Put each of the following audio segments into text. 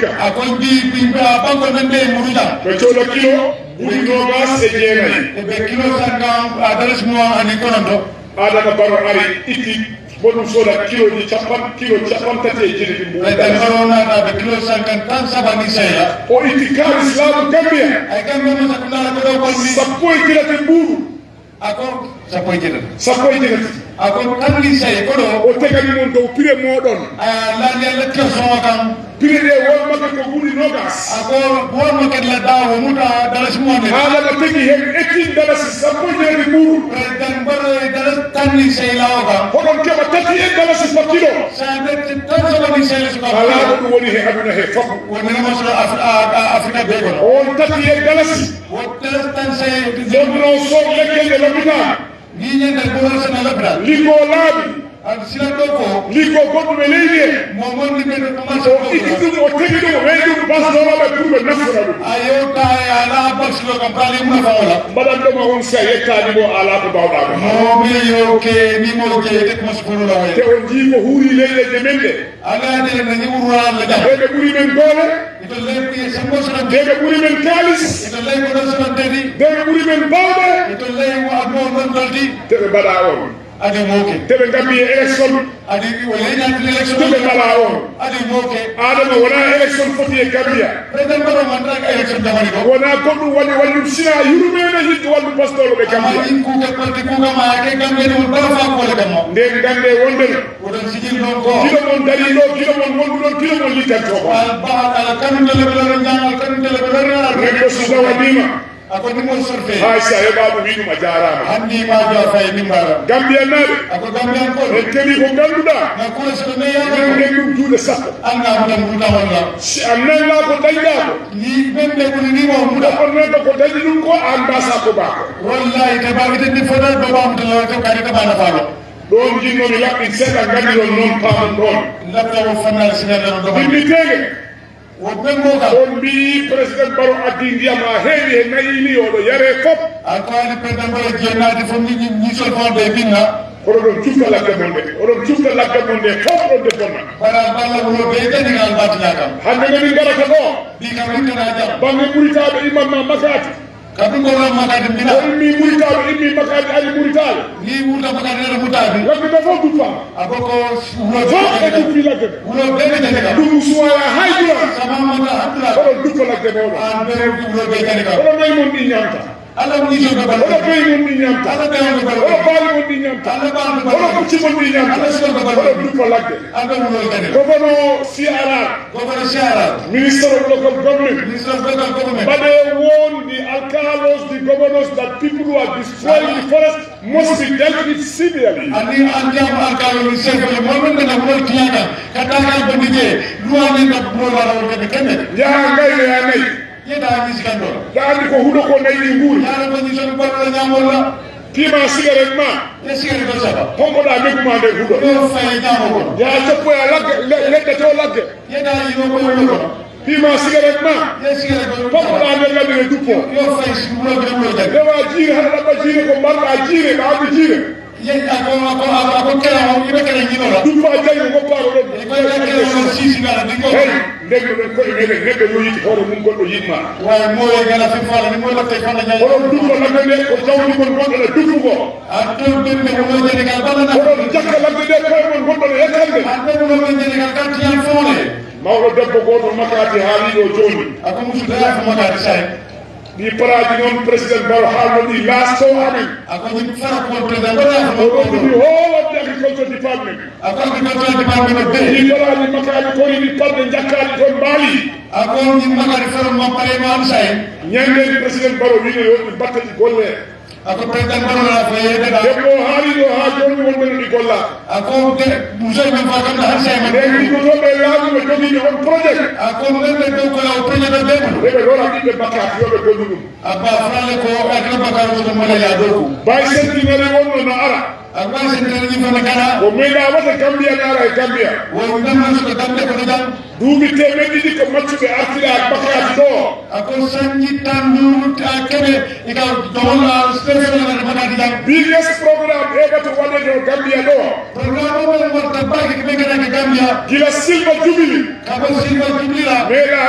hikka ako ndi bimba banko men be muruja ɓe cohla kilo ɓuuri nogas e jeenayi e be kilo sangam adres mo ani kononto adama baro ari itti boɗum sohla kilo ji capan kilo capan tati e jeɗiɗi e be mbuɗa corona ta be kilo sangam tan sabani seya o itti kalis laamu gambia ay gambe mo sakula ko do ko ni sappo e jeɗati mbuuɗu ako sapo jeda sappo e jeɗati ako tamli sey ko do o tegani mon dow prix moɗon la le le ke so kam prix ɗe wonmaka ko ɓuuri nogas ako won mo ket la dawo muta dalas mo ne haalama tegi hen ettin dalasi sappo e jeɗati mbuuɗu president baro dalas tamli sey la o kam hoɗon keɓa tati e dalasi par kilo sa be tan sabani sey so kam ala ko ɗum woni he aduna he fof woni mo so afrika be ko on tati e dalasi wotte tan sey jonno soog lekkelde l'hôpital ni ñende ko wala sana labra liggo laaɓi an sila do ko liggo goɗɗum e leydi he mo mon ni be ko ma o itti ɗum o tegi ɗum o weyi ɗum basdoroɓe pour ɓe naftora ɗum ayo ta ala box lo kam pali mo fa wala mbaɗan ɗoma on si a yettani mo ala ko mbawɗako mo mi yo ke ni mo ke te ko so la te way on jii ko huuri leyɗeje men ɗe ala de na ni wuro la da ɓeɓe ɓuuri men doole ito le pi sambo so de ɓeɓe ɓuuri men kalis ito le ko so de di ɓeɓe ɓuuri men bawɗe ito le wo abo non doldi teɓe mbaɗa on adi mo ke teɓe gammi e élection adi wala ina de election teɓe mbaɗa on adi mo ke adama wona élection foti e gambia president baro man ta election jamani ko wona goɗɗum waɗi wallum sina yurmene hiɗ wallu pastolo ɓe kama gambia in ku ke parti ku ga ma ke gambe ni baro fa ko le kamo nden gande wondeno wodon sigil non ko kilo mon dari ɗo kilo mon wondu ɗon kilo mon littanto ko al ba ala kanu tele belo nyangal kanu tele belo neɗɗo so tawanima ako ni mo sorfe hay sa heɓa ɗum wiɗum a jarama handi ma jo fay ni mbara gambia naɓe ako gambian ko en keeɓi ko ganduɗa na ko so me ya enen nden ɗum juuɗe sappo anga mo tan buta wala si a nanga ko dañɗa ko ni bembe ko ni mo muda on nanɗo ko dañi ɗum ko an mbasa ko bako wallahi te ba ite ni fodo do ba mo tan to kadi to bana falo ɗon jinnomi laɓɓin seeɗa gandiron noon pamon ɗon labta wo fanal sinal do ba yimmitege wo bembo ka on mbi président baro addi ndiyam ha heewi he nayini oɗo yare fof ako ani president bala jenadi fo ni ni so fo be binna kono ɗon cufta lagge mon ɗe oɗon cufta lagge mon ɗe fof ɗon de bonna bara balla wo be tani ngal batina kam hande ngani garata ɗo bi kam rutana jam bange ɓuritaɓe imamma makati kadu ko ram makati bina o immi ɓuritaɓe immi makati ali ɓuritaɓe ni wuta makati re mutabi lagge ɗe fof duppama aboko wo fof ɓe duppi lagge ɗe wulo be be tani kam ɗum suwaya haydura sama mata abdula oɗon duppa lagge moɗon an be wulo be tani kam oɗon nayi mon ɗi ñamta ala ni so be bal oɗo beyi mon ɗi ñamta ala be on be bal oɗo baali mon ɗi ñamta ala ba on be oɗo bal kucci mon ɗi ñamta ala so be bal oɗon duppa lagge ala wulo tani gogono CRR gogono siara minister of local government ministre of local government but they warn the alcalos the governors that people who are destroying the forest must be dealt with severely ani andi am alkalo ni sefe le mo men na wulo tiyaga kata ka bandije luwa ni ka wulo la wulo be kenne jaha ngayno ya nayi yeda ni sikando ya andi ko huuɗo ko nayi ɗi nguuri yara ko ni so be bal nyamol la pima cigarette ma e sigari do saba honkoɗa megguma nder huuɗo do fay nyamo ko yaha coppoya lagge le- leɗɗe to lagge yeda yino ko wulo ko pima cigarette ma e sigari do poppoɗa nder ladde ne duppo yo fay si wulo be wulo tani rewa jiire haɗa ɗaɓɓa jiire ko mbarɗa jiire ɓa abdi jiire ye ako ako ako kera o ibe kera nyino la duppa jaygo goppaɗo ɗon e ko ya kera o sisi ngala dingo hey ndegno ɗen koye meɗen neɗɗo yo yiɗi hoore mum goɗɗo yiɗma waye mo ye gala fi fala ni mo la tay fala nyaay oɗon duppa lagge nde ko jawdi mon gonɗo ne duppugo addo bembe wulo jeni gal bala na oɗon jakka lagge nde koye mon gonɗo ne yettande addo wulo jeni gal kan tiyan fone mawɗo debbo goto makati haaliɗo joni ako musu da fa makati say ɗi paraji noon président baro haalno ɗi lasto amen ako ni fara ko president bala fa oɗon ko ɗi whole of the agriculture department ako ni ko department be ɗi paraji makaji koye ɗi parɗe jakkaɗi toon mbaali ako ni makati fara mo pare mo am say ñanden président baro wino yo ɗi battaɗi golle ako president bala la fa ye da debbo haaliɗo ha joni wonɓeno ɗi golla ako de muso men fa kam har say ma nden ɗiɗotoɓe laaɓuɓe jogiɓe on projet ako men be do ko la o president be reɓe lora ɓiɓɓe makati yoɓe gollu ɗum abba frale ko akra bakar ko mo la ya do ko bay sentinere wonno no ara akwa sentere ni fa kana ko meeɗa wata gambia ne ara e gambia wo ndam na so dambe ko dam duuɓi temen ɗiɗi ko maccuɓe artira bakati ɗo ako sanji tandu ta kebe ika dola special na makati dam biggest programme heɓata waɗede o gambia ɗo programme o mo mo tabaki ke ngana ke gambia gila silva jubili ka ko silva jublira meeɗa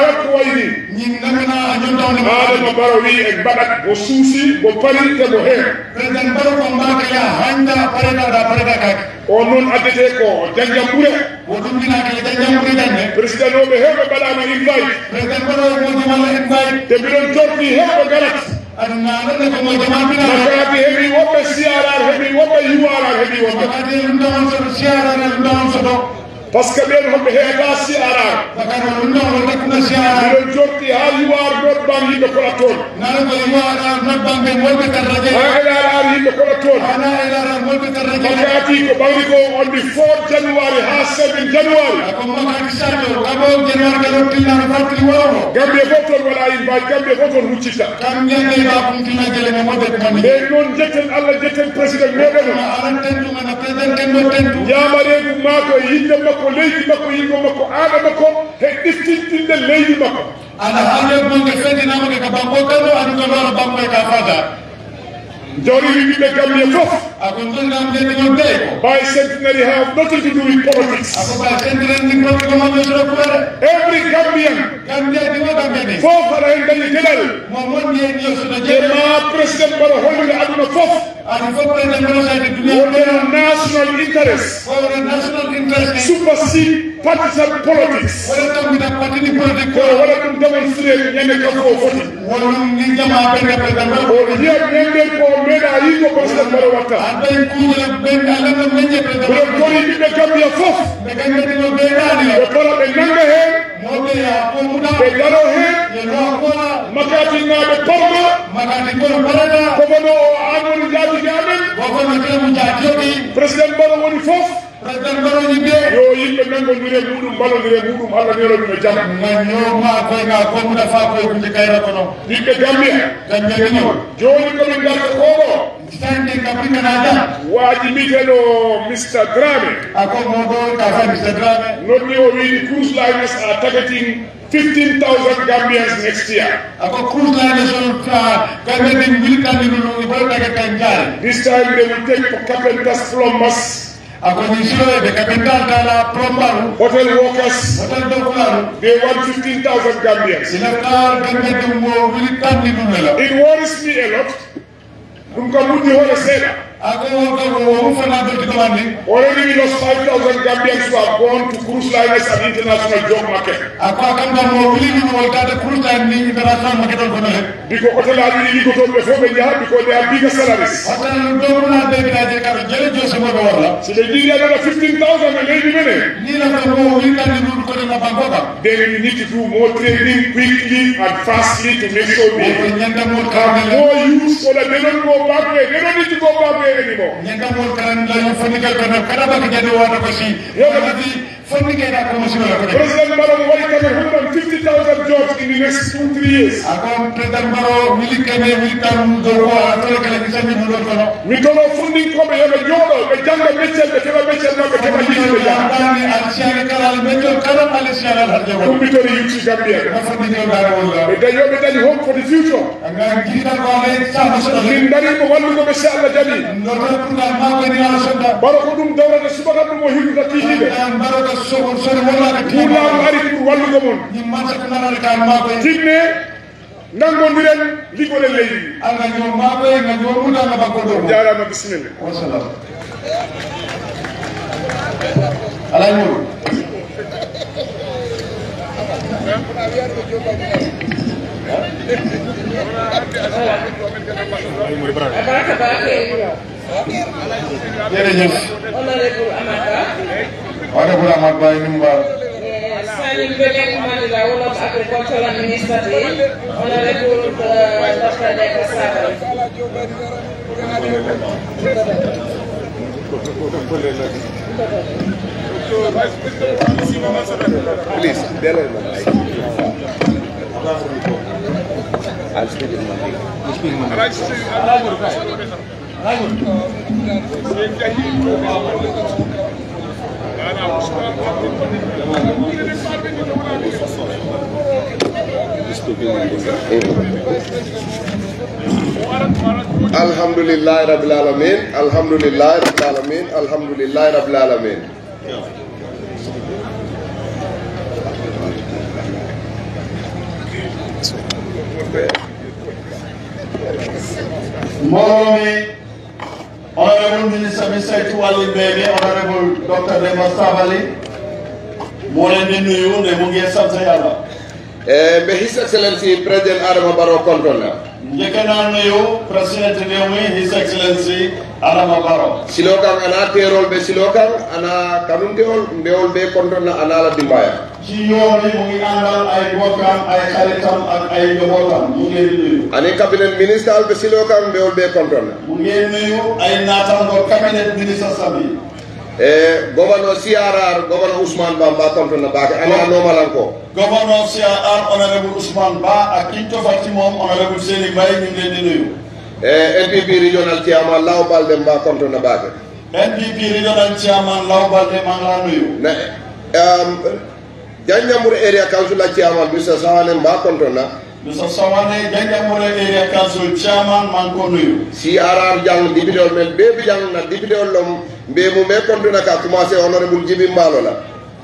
tawni adama baro wi e mbaɗat mo suusi mo pari te mo heen président baro ko mbaka ya handa pareda da pareda kake o noon addete ko janjam ɓure wo ɗum dina ke janjam ɓuri danne président oɓe heewɓe mbaɗama invite président baro mo jumala invite te mbiɗon jorti heewɓe garat aduna nande ko mo jama bina makati heeɓi woɓɓe siarar heeɓi woɓɓe yuwarar heeɓi woɓɓe makati ndawon soto siara na ndawon soto par ce que ɓen hoɓe heeta siarar bakara ndawon takuna siara mbiɗon jorti ha yuwar not ban yimɓe koɗa toon nana ko yiwara not bambe molɓe tarraje ha elarar yimɓe koɗa toon ana ilara molɓe tarraje makati ko ɓawri ko on the 4 january ha 7 january ko makati sato kabo januar ga rottillano fatti wowo gambie fof toon waɗa invite gambie fof toon huccita kam ngende ba kumtina jele mo modde ko mani ɓe noon jetten allah jetten président meɗen o aran tentu ngana président tenno tentu yamareedu maako e yimɓe makko leydi makko yimɓe makko aada makko he ɗiftinɗinde leydi makko ana halle bonge fedinamake ka banko kano adu ko loro banko e ka fata jawriri ɓiɓɓe gambie fof ako ndonam ndendigon bey ko by centenary have nothing to do with politics ako ba sendiren ni profi ko maɓe soro kuwere every gambian gambia dimo gambia ni fof aɗa hen dañi geɗal mo monni en yo soto e jeɗe ma président mbaɗa hollire aduna fof adi fof président mbrosade duniya wonɗeno national interest wore national interest ni supersede partisan politics wore tambita patini politique ko ko waɗa ɗum démonstré ñande kam o foti wonum ni jama ɓerde président o yiya ñanden ko meeɗa yimɓe président mbaɗa watta an ɓay kuuñe ɓen alama meñe président mbiɗen tori ɓiɓɓe gambia fof ɓe gandetino ɓeɗani ɓe para ɓe nanga hen moɓe ya ko muɗa ɓe daro hen ye lo kola makatinnaɓe parma makati kono parata komono o anwoni jaatige amen wokono temu jatiyoɗi président mbaɗo woni fof président mbaroji ɓe yo yimɓe nangodire muɗum ballodire muɗum allah nero ɗum e jaam gañoma koyga ko muɗa fa koye kunde kayra kono yimɓe gambia gañƴaɗino joni komin garta koɗo sande kappinanaɗa waaji mbiteɗo mr drame ako moɗo ka fa mr drame nodni o wiini cruise liners are targeting 15000 gambians next year ako cruise line son gambeɗen militani ɗum ɓoy tagat kan jaari this time they will take for carpenters plumbers ako ni siloɓe capital tala plombaru hotel workers hotel dokularu they want 15000 gambians ilata gambeɗen mo militanni ɗum ela it worries me a lot ɗum kam muɗɗi hoore seeɗa ako womu fana dotti ɗumandi already we lost 5000 gambians who have gone to cruise liners and international job market ako a kamɗan mo wiliɗi ɗum woltade cruise line ni international market on kono he biko hotel aji ɗi liggotoɓe fof ɓe jaha biko they have bigger salaries hotel dokuna ɓeɓiraje kaɗo jele josemoɓe worla so ɓe jiɗi aɗana 15000 e leydi mene ni lafta mo wiltandi ɗum kono na banko kam then we need to do more training quickly and fastly to make sure we ko ñandamol have karanela more use so that they don't go back way. They don't need to go back way anymore. ñandamol karanela yo fonnikel kono kada baka jadi wata ko si yonati fonnikeyɗa komo sinola kono President Barrow wari coming 150,000 jobs in the next two, three years. ako président mbaro milikene militan do ko a tole kala ki sami ɗum ɗon kono Mi tono funding koɓe yoɓe jooɗo ɓe janga meccel ɓe keɓa meccel maɓɓe keɓa yiɗiɓe jaa. dani alsiane kalal meñol kalam alsiane al harjago Ɗum mi tori yutti Gambia. ma fonnikeo dara wolla Ɓe dañi yoɓe dañi hope for the future. nga jiiɗa ko ale sama soɗole Min darimo wallugo ɓe se Allah jaɓi. noto pourtant makoyni ala sonda Baro ko ɗum dawrata subaka ɗum o hirduta kihiɓe. an mbaro ko sogo sori wollaka Kuulaam ari pour wallugo mon. ñim mansaka nanale kan makoy Tinne nangodiren liggoɗen leydi ndi. anga ñoo makoy nga ñoo mudanga bakko ɗo Jarama bisimilla. wasalam alay moɗo Abaraka Baake jërëjëf Honorable Amaka waɗa ɓura amat baye nim mbar Signing Belen Mandela Wolof Agricultural Minister Honorable uh, Dr. Deka Sabal Please, tell her my I'll speak in Malay. Alhamdulillah Rabbil Alamin, Alhamdulillah Rabbil Alamin, Alhamdulillah Rabbil Alamin. mbooloo mi honorable ministre bi saytu wàllu mbéy mi honorable docteur Demba Sabali moo leen di nuyu ne mu ngi sant yàlla e mbe his excellency président adama baro kontonna njëkk naa nuyu président réew mi his excellency Adama Barrow silo kan ana terol ɓe silo kan ana kanuntewol mbewol ɓe kontonna ana ala dimbaya ci yoon yi mu ngi àndal ay bokkam ay xaritam ak ay njabootam mu ngi leen di nuyu ani cabinet ministre al ɓe silo kan mbewol ɓe kontonna mu ngi nuyu ay naataango cabinet ministre sabi e gouverneur crr gouverneur ousmane bamba kontonna baake ani a nomalanko gouverneur CAR honorable Ousmane Ba ak ki ñu tofal ci moom honorable Seni Mbaye ñu ngi leen di nuyu e npp regional chairman law balde mba kontonna baake NPP regional chairman Law Balde maa ngi laa nuyu na um, janjambur area council a chairman mr sawane mba kontonna Mr Sawane Janjanbureh area council chairman maa ngi ko nuyu crr jang députéol men ɓe bi jang na députéol lom mbe mu me kontona ka commencé honorable djibi mbalo la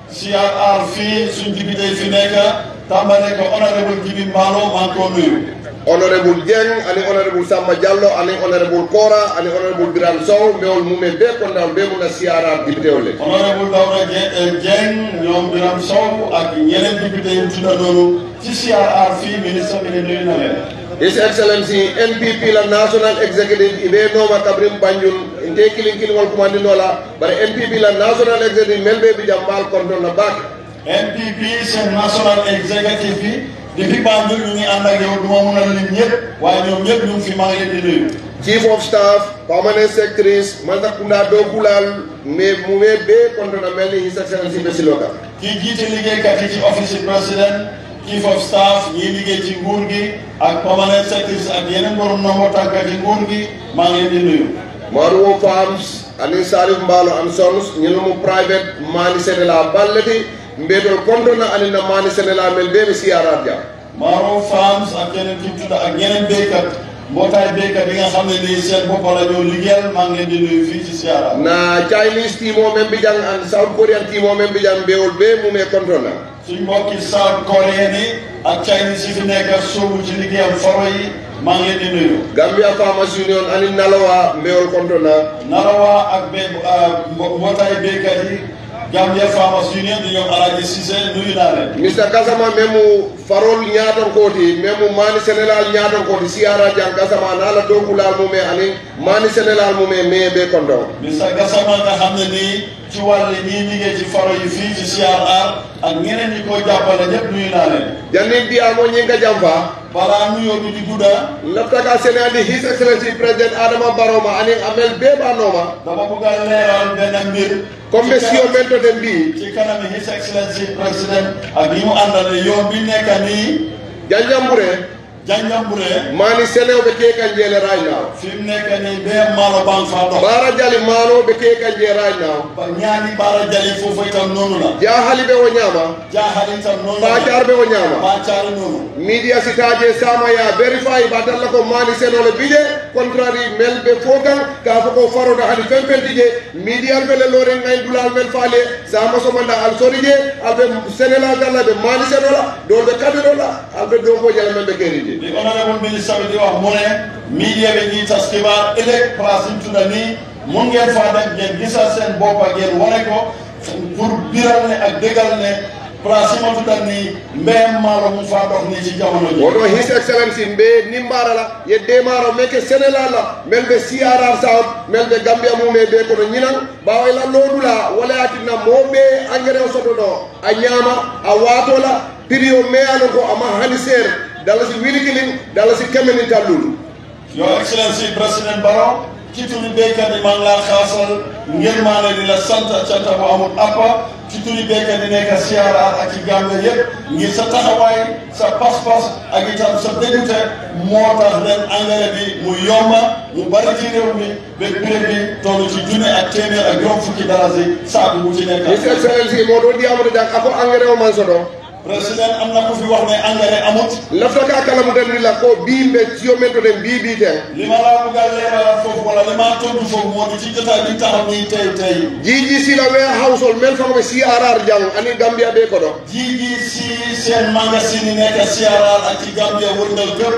CRR fii suñ député yi fi nekk tàmbale ko honorable Djibi Mballo maa ngi ko nuyu honorable dieng ani honorable samba diallo ani honorable kora ani honorable biram sow mbewol mumen ɓe kondan ɓe muna crr députéol le honorable Dawda Dieng Dieng ñoom Biram Sow ak ñeneen député yi tudda noonu ci CRR fii ministre bi ne nuyu na leen his excellency npp la national executive iɓe nooma kabrim banjul nte kilin kilingol kumandinola bara npp la national executive mel ɓe ɓijam mbal konton na baake NPP seen national executive bi depuis Banjul ñu ngi ànd ak yow du ma mun a lim ñëpp waaye ñoom ñëpp ñu ngi fi maa ngi leen di nuyu chief of staff permanent secretaries mantakunda do kulal mais mume ɓe konton na mel ni his excellency ɓe siloka kii jiite liggéeykat yi ci office du président chief of staff ñii liggéey ci nguur gi ak permanent secretaries ak yeneen borom nombo tànka ci nguur gi maa ngi leen di nuyu maruwo farms ani salif mbalo and sons ñinumu private mani sénéla balleti mbeɗol kontona ani na mani sénéla mel ɓe ɓe siyarat jam Maro Farms ak yeneen ki tudda ak yeneen béykat mbootaay béykat yi nga xam ne nii seen bopp la ñoo liggéeyal maa ngi leen di nuyu fii ci Siara na chinese timo men mbijang an south korean timo men mbijang mbewol ɓe mume kontona suñ mbokki South Korean yi ak Chinese yi fi nekk soobu ci liggéeyam faro yi maa ngi leen di nuyu gambia farmers union ani nalowa mbewol kontona Narawa ak bé mbo- mbootaay béykat yi Gambia Farmers Union di ñoom Alaaji Cissé nuyu naa leen mr gasama memu farol ñaton koti memu mani sénégal ñaton koti siyara jang gasama nala dokulal mume ani mani sénégal mume meye ɓe konton Mr Gassama nga xam ne nii ci wàll ñii liggéey ci faro yi fii ci CRR ak ñeneen ñi koy jàppale ñëpp nuyu naa leen janni mbiyamo ñinga jam fa balaa nuyoo bi di gudda laftaka sénéadi his excellency président adama baroma ani amel beɓanoma dama bëgg a leeral benn mbir comme ɓe siyo men to den mbi ci kanami his excellency président ak ñi mu àndale yoon bi nekk nii janjambure Janjanbureh mani sénéwɓe kekan jeele right now fi mu nekk nii bee maalo bang faa dox bara jali manoɓe kekan jee right now ba ñaani baara jali foofu itam noonu la jahali ɓe o ñama jaaxal itam noonu la bacar ɓe o ñama baacaari noonu media sitaje samaya vérify batalla ko mani senole bije contrary mel ɓe fo kan ka fo ko faroda hadi fen fenti je media al fele lore ngay dulal mel faale sama somanda al sori je alɓe sénégal dalla ɓe mani senola dolɓe kadirola alɓe dow fo jala men ɓe keri je li honorable ministre bi di wax mu ne media bi ñuy tas xibaar ëllëg place yi ñu tudda nii mun ngeen faa dem ngeen gisal seen boppa ngeen wane ko pour biral ne ak dëggal ne place yi ma tudda nii mbéyam maalo mu faa dox nii ci jamono ji woto his excellency mbe nimbara la ye demaro meke sénégal la mel ɓe siarar south mel ɓe gambia mume ɓe kono ñinan ɓawayla lodula wala yatinna moɓe engrais o soto ɗo a ñama a watola prix o meyano ko ama hani seere dala si wilikilin dala si kemenin tallulu Your Excellency President Barrow ci turi béykat yi maa ngi laa xaasal ngir maa ne di la sant canta bu amul appa ci turi béykat yi nekk CRR ak ci Gambie yëpp ngir sa taxawaay sa pas-pas ak itam sa déggute moo tax ren engrais bi mu yomba mu bari ci réew mi ba prix bi toll ci junne ak téeméer ak juróom fukki dalasi saaku bu ci nekk. his excellency moɗo ɗiyamoto jak ako engrais o man soɗo président am na ku fi wax ne engrais amut lafta ka kalamudandila ko bimɓe siyo men to ɗen mbiɓi ten li ma laa bëgg a leeralal foofu wala li ma tontu foofu moo di ci jotaay bi taxaw nii tey tey. jiji sila we household men fakoɓe siarar jang ani gambia ɓe koɗo jii ji si seen magasin yi nekk CRR ak ci Gambia wërngal kër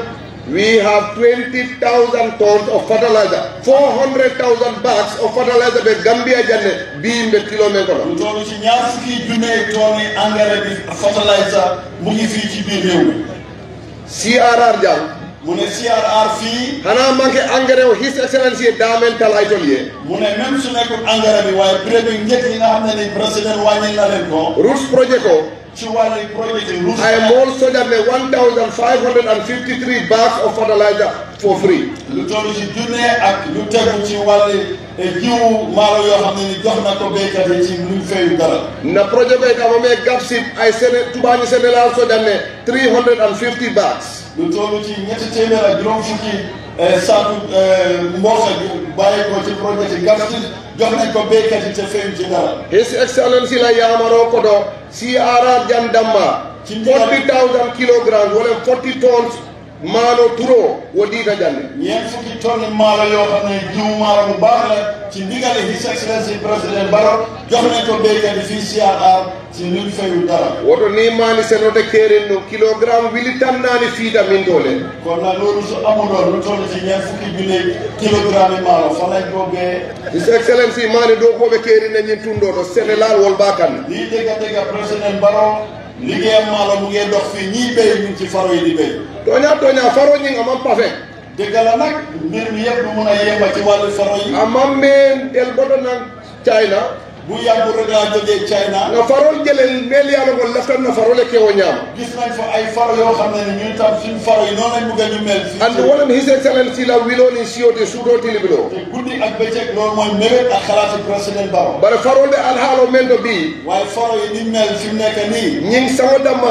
we have 20,000 tons of fertilizer 400,000 bags of fertilizer ɓe gambia janne biyimɓe kilo men kono lu toll ci ñaar fukki junne tooni engrais bi fertilizer mu ngi fii ci biir réew mi crr jang mu ne CRR fii hana manque engrais o his excellence ye damen tal ay tol ye mu ne même su nekkul engrais bi waaye prix bi njëkk yi nga xam ne ni président wàññi na leen ko routes projet ko ci wàllu projet yi rouge ay mool sojanne 1553 bags of fertilizer for free lu toll ci junne ak lu tegu ci wàllu jiwu maalo yoo xam ne ni jox na ko béykat yi ci luñ fayu dara na projet ɓe kama me gapsip ay sene tubañi sénégal sojanne 350 bags lu toll ci ñetti téeméer ak juróom fukki saatu mboq bàyyi ko ci projet yi gàtt jox nañ ko béykat yi te fayu ci dara his excellency la yamaro koɗo crr jandamma 40000 kilograms wala 40 tons maano turo wo ɗiita jande ñeent fukki tonni maalo yoo xam ne jiwu maalo bu baax la ci ndigale his excellency président Barrow jox nañ ko béykat yi fii CRR ci luñ fayu dara woto ni maani senote keerin no kilogramme wili tannani fiita min tole kon nag loolu su amuloon lu toll ci ñeent fukki junne kilogramme yi maalo fa lañ ko bee his excellency maani dow koɓe keerine ñin tundo to sénégal wol ba kan lii dégga dégga président Barrow liggéeyam maalo mu ngee dox fii ñii béy ñu ngi ci faro yi di béy toña toña faro ñing amam pafe dégg la nag mbir mi yëpp du mun a yemba ci wàllu faro yi amam men el boto nan china bu yàggul rek laa jógee China nga farol jelel mel yalo ko laftan na farole kewo ñaama gis nañ fa ay faro yoo xam ne ni ñun tam suñu faro yi noonu lañ bëgg a ñu mel fii andi wonan his excellency la wiloni siyote suuto tilibilo te guddi ak bëccëg loolu mooy mébét ak xalaati président Barrow bare farolde alhaalo men to ɓi waaye faro yi ni mel fi mu nekk nii ñing sango damma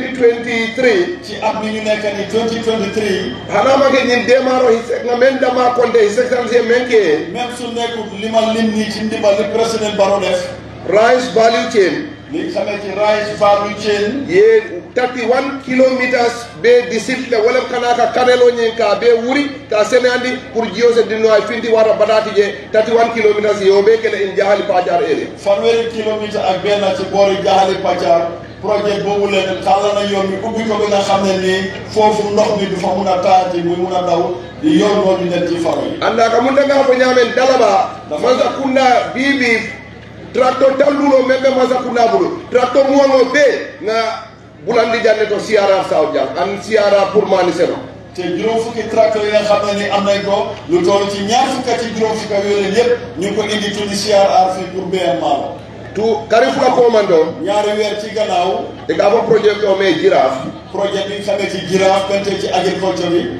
2023 ci at mi ñu nekk nii 2023 hanamake ñin démaro his nga men damma konte his excellency men ke même su nekkul li ma lim nii ci ndimbal li président Barrow def rice value chain li xamee ci rice value chain ye 31 kilometers be disiple wala kana ka kanelo ñin ka be wuri ka sene andi pour jiyo se dinno ay finti wata batati je 31 kilometers yo be kele in jahali pajar ere fanweeri kilomètre ak benn ci boori Jaxali Pàccaar projet boobu leen xaaral na yoon bi ubbi ko bi nga xam ne nii foofu ndox mi du fa mun a taati muy mun a daw di yoon noonu di dem ci faro yi anda ka munta nga ko ñamen dalaba masa kunda bibi tracteur tallulo men be masa kunda bulu tracteur muwango be nga bulandi janne to siara saw jang an siara pour mani seno te juróom fukki tracteur yi nga xam ne ni am nañ ko lu toll ci ñaar fukka ci juróom fukka yooyu yëpp ñu ngi ko indi tuddi CRR fii pour béyam maalo tu karifula komando ñaari weer ci gannaaw e ka fo projet ko me giraf projet bi nga xamee ci giraaf pente ci agriculture bi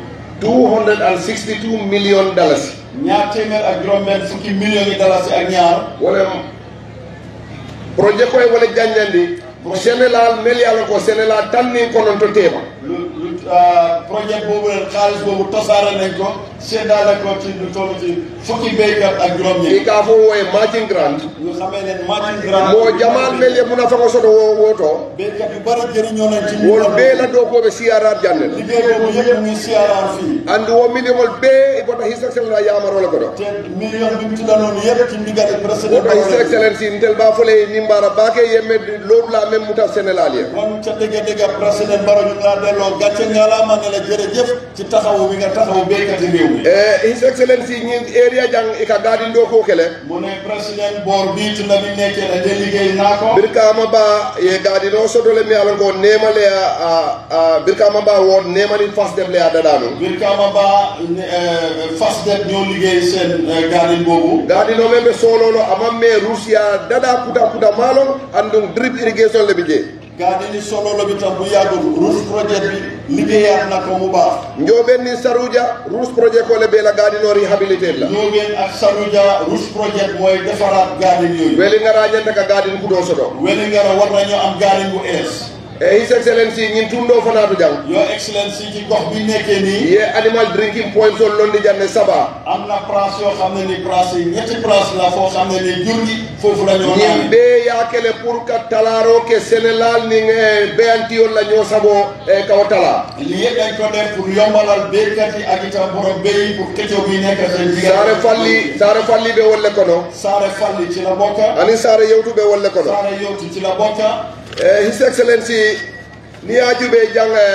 262 million dollars ñaar téeméer ak juróom-benn fukki millions yi dalasi ak ñaar wala projet koye wala janjandi sénégal mel yalla ko sénégal tanni konon to tema lu lu projet boobu leen xaalis boobu tasaare nañ ko seddaale ko ci lu toll ci fukki béykat ak i juróom-ñeent ka fo woye matching grant ñu xamee ne Martin Grand mo jamal mel ye muna fango soto wo woto béykat yu bari jëriñoo nañ ci wol be la do ko be siarar jannel liggéey boobu yëpp mu ngi CRR fii andi wo minimol be e bota his excellence la yamaro la ko do te million bi mu tuddanoon yëpp ci ndigal président wota his excellence ntel ba fole nimbara bake yemme lolu la même muta sénégal ye kon ca dëgg dëgg président Barrow ñu ngi laa delloo gàcce ngalaama ne la jërëjëf ci taxawu bi nga taxawu béykat yi réew mi e his excellence ñin area jang e ka gadin do ko kele mu ne président boor bii tunda bi nekkee ne de liggéey naa ko birkama ba ye gadino sotole mi ala ngo nemale a a birkama ba wo nemani fas dem le a dadano Birkama Ba fas det ñoo liggéey seen gaanin boobu gadino men ɓe sololo amam me russia dada kuta kuta malo andum drip irrigation le ɓe je gaanini sololo bi tam bu yàggul rouge projet bi liggéeyaat na ko mu baax njoɓen ni saroudia rouge projet ko le ɓe la gadino réhabilité la Ndiobène ak Saroudia rouge projet mooy defaraat gaanin yooyu weli ngara ñanta ka gadin kudo soto Wélingara war nañoo am gaanin bu ees e his excellency ñin tumɗo fanatu jang Your Excellency ci gox bi nekkee nii ye animal drinking point sol londi janne saba am na place yoo xam ne ni place yi ñetti place la foo xam ne ni jur gi foofu la ñoo ñin naan ɓe yakele pour ka talaro ke sénégal nin e beyantiyol la ñoo sabo e kawo tala lii yëpp dañ ko def pour yombalal béykat yi ak itam borom béy yi pour këccoo bi nekk seen diggante sare falli sare falli ɓe wolle kono Saare Falli ci la bokka ani sare yewtuɓe wolle kono Saare Yowti ci la bokka e his excellency ni yajuɓe jang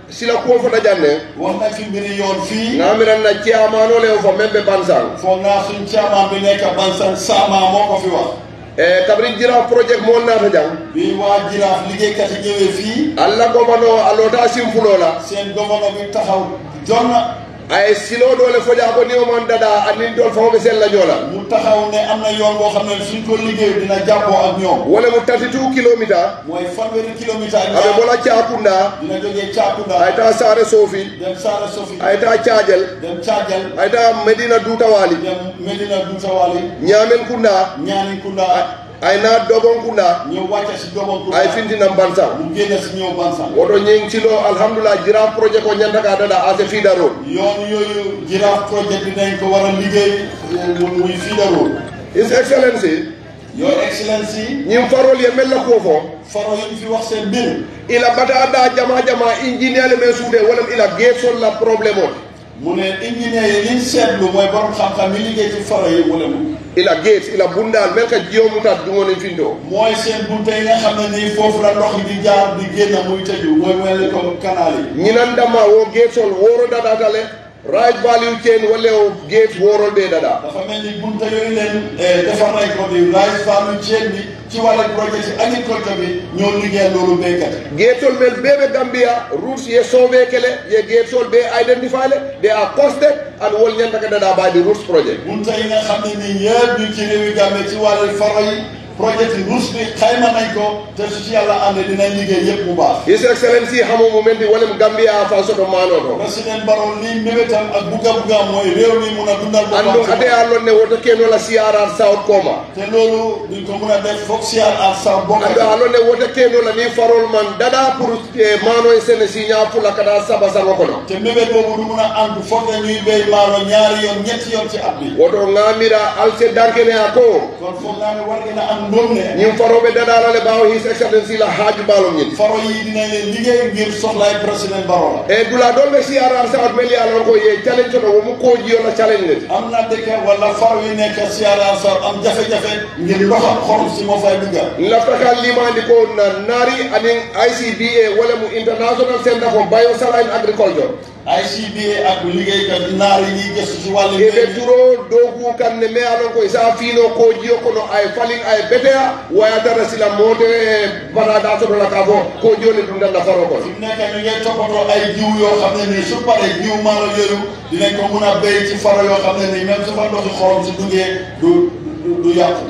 sila kuwo fota janne wax na fi mbiri yoon fii ngamiran na ciamano le fo men ɓe bansan foog naa suñ caaman bi nekk Bansan Sama moo ko fi wax e kabri jira projet mo nata jang bi waa jiraaf liggéeykat yi ñëwee fii allah gomano a lota simfulola seen gouverneur bi taxaw jonna ay silo dole foja ko ni o man dada anin tol fawɓe sella ñoola mu taxaw ne am na yoon boo xam ne suñ ko liggéey dina jàppoo ak ñoom wala mu 32 kilométre mooy fanweeri kilomètre ak aɓe ñaar bola cakunda dina jógee Caakunda ay ta sare sofi dem Saara Sofi ay ta cadiel dem Caajal ay ta medina dutawali dem Medina Duutawali ñamen kunda Ñaaninkunda ay na dogon kunda ñëw wàcce si Dobonkunda ay fintinam bansan mu génne si ñëw Bansan woto ñing cilo alhamdulillah jira projet ko ñantaka dada ase fida road yoon yooyu jiraaf projet bi dañ ko war a liggéey mu muy fiidaroo his excellency your excellency ñing farol ye mella ko fo faro yi fi wax seen mbir ila bata da jama jama ingénieur le men suude wala ila gesol la problème o mu ne ingénieur yi liñ seetlu mooy borom xam-xam yi liggéey ci faro yi mu ne mu ila gate ila bundal mel ka jiyo mutat dungoni findo mooy seen bunte yi nga xam ne nii foofu la ndox di jaar di génn muy tëju mooy mel ni comme canal yi ñinandama wo getol woro dadatale right value chain walla o gate worol ɓe dada dafa mel ni bunte yooyu leen defar nañ ko di rice value chain bi ci wàllu projet ci agriculture bi ñoo liggéey loolu béykat yi getol mel ɓeɓe gambia routes ye sauvé kele ye getol ɓe identify le they are costed and wol ñantaka dada mbaɗi routes project bunte yi nga xam ne nii yëpp ñu ci réewi Gambie ci wàllu faro yi projet yi ruus bi xayma nañ ko te su ci yàlla àndee dinañ liggéey yëpp bu baax his excellency hamo mumenti wolem gambia fan soto mano to président Barrow lii mébétam ak bugga bugga mooy réew mi mun a dundal andum boppam ade a lonne woto kenola siarar south koma te loolu duñ ko mun a def foog si ak sa bokk ando a lonne woto kenola ni farol man dada pour mano e sene signa pula kada saba sango kono te mébét boobu du mun a ànd foog ne ñuy béy maalo ñaari yoon ñetti yoon ci at bi woto ngamira alse dankene a ko kon foog naa ne war ngeen a am ndóom ne ñin faroɓe daɗalale ɓawa his excellency la haaju mbalom ñin faro yi dinañ leen liggéey ngir soxlaay président Barrow la e dula ɗon ɓe siarar south meli alon ko ye challenge toto womu kojiyola challenge leti am na dëkk wala faro yi nekk siyaara sar am jafe-jafe ngir ndoxam xorom si moo fay dugga lafta ka limandi ko na naari anin icba wala mu international centre for biosaline agriculture ICBA ak liggéeykat naar yi ñuy gëstu ci wàllu mbéy eɓe mi turo dogu kam ne me alon koye sa fiino kojiyo kono ay falin ay beteya wayatara sila mote bataɗa sotola ka fo kojiyo le ɗum danna faro kon fi mu nekk ñu ngi toppatoo ay jiw yoo xam ne nii su paree jiw maalo yooyu dinañ ko mun a béy ci faro yoo xam ne nii même su fa ndoxi xorom si duggee du du du yàqu.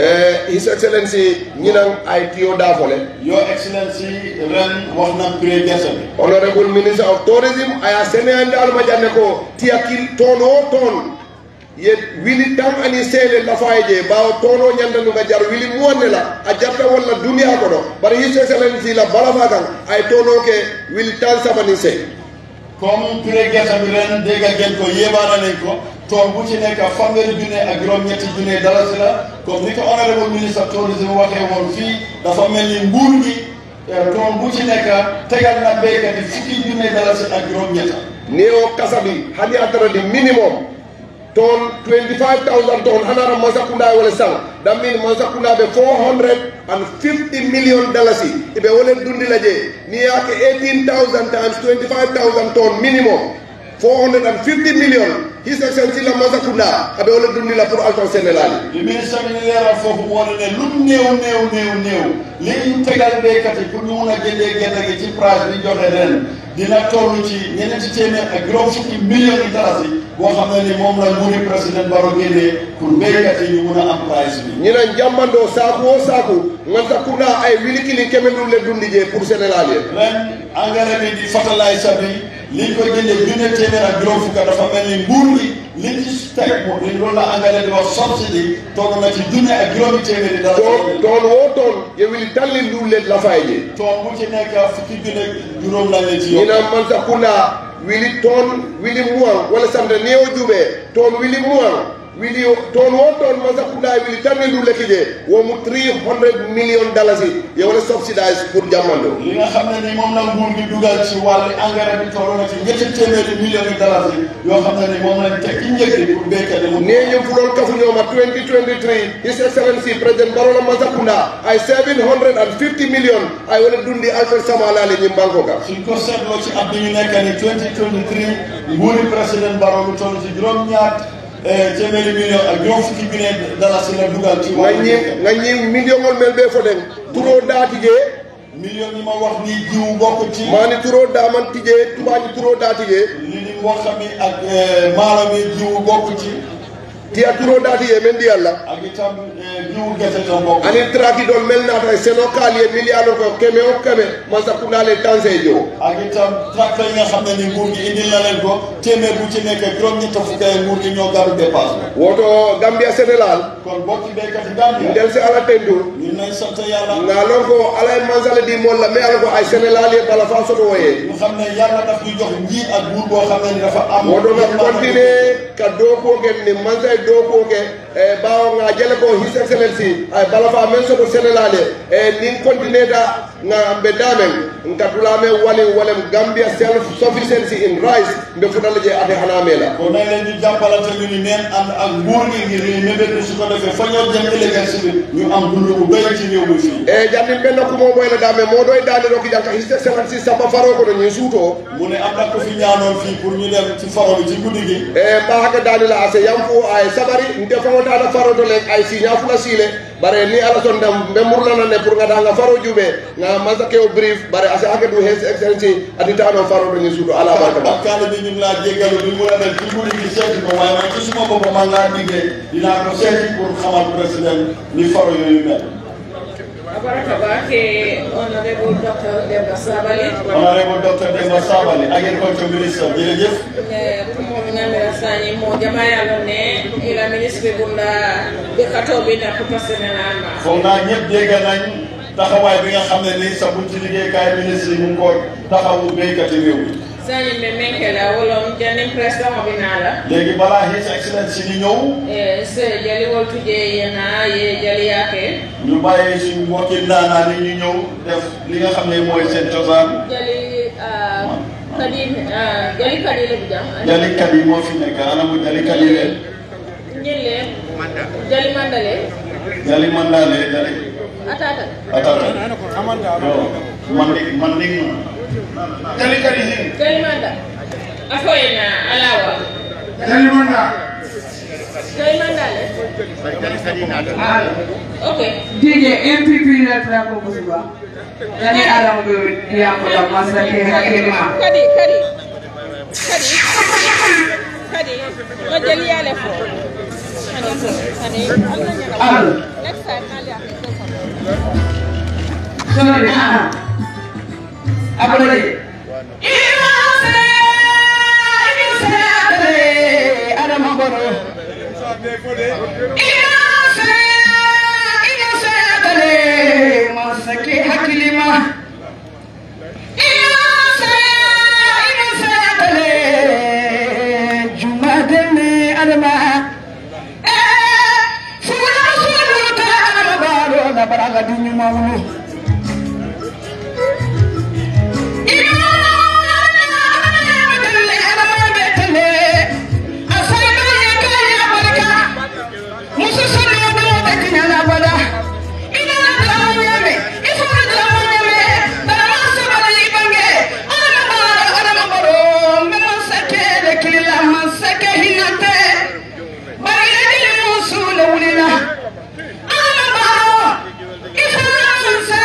e his excellency ñinan ay tiyo dafole Your Excellency ren wax na prix gerte bi. honorable minister of tourism aya seneyande alma janne ko tiyakil toon o toon ye wili tan ani seele lafaye je ɓawa toon o ñandanuga jar wili muwanne la a jarta walla duniya kono bara his excellency la balafa kan ay toon o ke wili tan sabani sey comme prix gerte bi ren dégg ngeen ko yéebaana nañ ko tool bu ci nekk fanweeri junne ak juróom-ñetti junne dalasi la comme ni ko honorable ministre tourisme waxee woon fii dafa mel ni nguur gi tool bu ci nekk tegal na béykat yi fukki junne dalasi ak juróom-ñetta ni o kasabi hani ataradi minimum toon 25000 toon hanara masakunda wala sang that mean masakunda ɓe 450 million dalasi iɓe wolen dundila je ni yake 18000 times 25000 toon minimum 450 million his excellency la masakunda aɓe wolen dundila pour alton sénélali li ministre bi ni leeral foofu moo ne ne lu néew néew néew néew li ñu tegal béykat yi pour ñu mun a jëndee gerte gi ci price bi joxe ren dina toll ci ñeneenti téeméer ak juróom fukki millions yi dalasi boo xam ne ni moom la nguuri président Barrow génnee pour béykat yi ñu mun a am price bi. ñinan jammando saku o saku ganta kunda ay wilikili keme ɗum le dundi je pour sénégal ye ren engrais bi di fertilizer bi liñ ko jëndee junne téeméer ak juróom fukk dafa mel ni nguur gi liñ ci teg moom li loolu la engrais di wax subsidy toll na ci junne ak juróomi téeméeri dalasi. toon toon wo toon ye wili tallin ɗum le lafaye je tool bu ci nekk fukki junne juróom lañ leen ci yokk. ñina mansa kunda wili toon wili muwan wala samta ni o juɓe toon wili muwan wili toon wo toon masakunda wili tanni du lekki je womu 300 million dalasi ye wala subsidise pour jammando li nga xam ne ni moom la nguur gi dugal ci wàllu engrais bi toll na ci ñetti téeméeri millions de dollars yi yoo xam ne ni moom lañ teg ci njëg bi pour béykat yi mu neñum fulol kafuñoma 2023 his excellency président barola masakunda ay 750 million ay wala dundi alfred samalali ñim banko ka suñ ko seetloo ci at bi ñu nekk ni 2023 nguuri président Barrow lu toll ci juróom-ñaar téeméeri million ak juróom fukki million dollars la dugal ci wàllu ngañi béykat ngañi milliongol mel ɓe foten turo datije million yi ma wax ni jiw bokk ci mani turo daman tije tubañi turo datije li di wax mi ak maalo mi jiw bokk ci tiya turo datije men ndi allah ak itam jiw gerte tam bokk anin traki ɗon mel nata e seno kaali e milliard o ko keme o keme masakundale tanse jo ak itam tracteur yi nga xam ne ni nguur gi indil na leen ko téeméer bu ci nekk juróom-ñett fukk ay nguur gi ñoo gàddu dépasse woto gambia sénégal kon bokki béykat yi Gambia ndel si ala tendu ñu nañ sant yàlla nga lon ko ala e mansale di molla mais ala ko ay sénégal ye bala fa soto woye ñu xam ne yàlla daf ñu jox njiit ak buur boo xam ne ni dafa am woto nga continue ka dokuo ke ni mansa e dokuo ke e ɓawo nga jele ko his excellency ay bala fa men soto sénégal ye e nin continue ta nga mbe damen nka tulame wali walem gambia self sufficiency in rice mbe futala je ate hanamela kon nañ leen ñu jàppalante ñu ni neen ànd ak nguur gi ngir ñu mébét bi su ko defee fa ñoo jëm ëllëg si bi ñu am dund bu bëri ci réew mi fii e jannin ɓenno kumo ɓoyla dame moɗo e dani roki janka his excellency samba faro kono ñin suuto mu ne am na ko fi ñaanoon fii pour ñu dem ci faro bi ci guddi gi e ɓaake danila ase yam fo ay sabari nte fawotata faroto le ay signa fula siile bare ni ala son dam ɓe murlanane pour gata nga faro juuɓe nga masake o brief bare ase hake ɗum his excellency aditano faroto ñin suuto ala barka ba ak kaale bi ñu ngi laa jéggalu bi mu la dem ci guddi gi seeti ko waaye man ci suma bopp man laa diggee dinaa ko seeti pour xamal président ni faro yooyu mel Abaraka Bake, Honorable Dr. Debra Sabali, honorable docteur Demba Sabali agriculture ministre jërëjëf kumo minamira sani mo jamaya lo ne ila ministre bunda be kato bi na kuta senelama. foog naa ñëpp dégg nañ taxawaay bi nga xam ne nii sa buñ ci liggéeykaay ministre yi mu ngi ko taxawu béykati réew mi Sani me menkela wolom janim president mo binala. léegi balaa his excellence di ñëw Eh, se jali wol tuje yena ye jali yake. ñu bàyyi suñu mbokki ndaanaan yi ñu ñëw def li nga xam ne mooy seen cosaan Jali ah, kadi ah, jali kadi le bijam. jalikat yi moo fi nekk anamu jalikat yi leen Nyille jali mandale jali mandaale jali atata. atata yo mandi mandi jalikat yi hin Jali manda. Afo yena alawa. jali manda Jali mandale. Okay. DJ MPP nataka kukuziba yani alambe yako ya masake hakilima kadi kadi kadi kadi ma jël yàlla fo kadi al next time na ya sono ni ah abulaje adama boro masake hakilima jumadene adama fula suluta adama baro na baraga dunyu mawulu Bari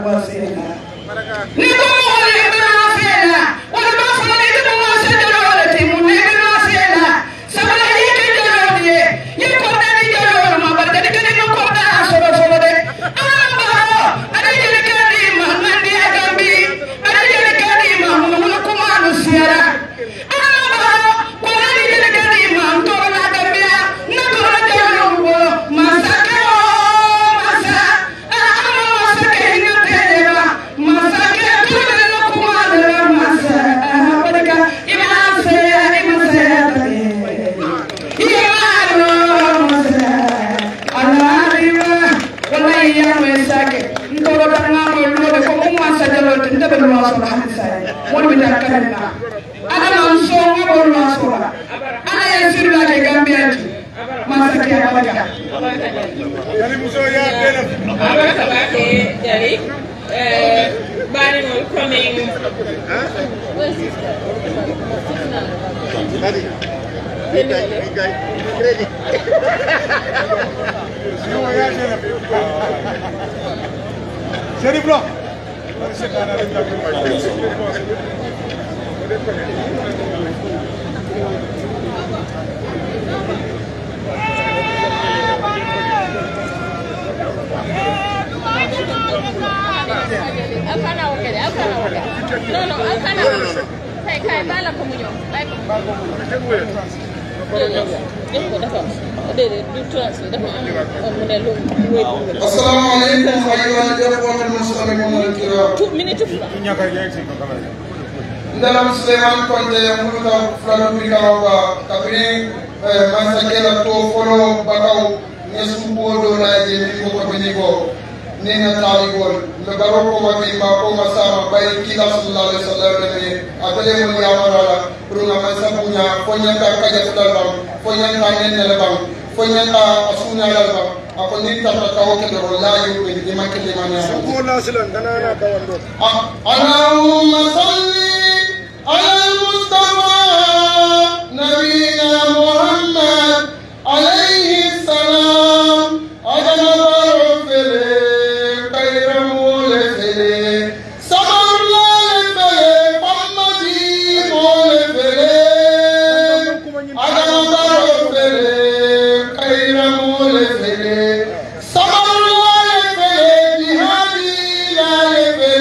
wasila ni ko wala ibn wasila wala ba fa ni ibn wasila wala ti mu ni ibn wasila sabala yake jalo ye ye ko da ni jalo ma bar da ni ko ko da solo solo de ana ba ada jele kadi ma ngandi agambi ada jele kadi ma mu ko ma no siara ana ba ko na ni jele kadi ma to na gambia na ko na jalo wo masake o masa ana masake ni tele masake ko na ko ma da masa barka ina se ina se abaraka bake jari eh, baɗigol coming Sharif Lo. Alkana oke deh, alkana oke. No, no, alkana. Kayak kayak bala ko mu ñëw. Bàyyi ko. Def ko dafa déedéet du transfert dafa am mu ne lu wéy bu السلام عليكم أيها الإخوة المسلمون الكرام two minutes fula ndalam suleiman konte muluta fulanu bikawa kabini masakela to folo bakaw ne subo do na je ni ko ko ni ko ni na tali gol le baro ko ma bi ma ko ma sama bay kila sallallahu alaihi wasallam ne atale mo ya marala runa ma sabunya ko nya ka ka ja fulal bam ko nya ka ne ne bam ko nya ka asunya la bam ako ni ta ta ko ke do la yu be ni ma ke le ma ne اللهم صل على المصطفى نبينا محمد عليه السلام عدم رفل خير مولفل صبر لفل محمدي مولفل عدم رفل خير مولفل صبر لفل بهادي لفل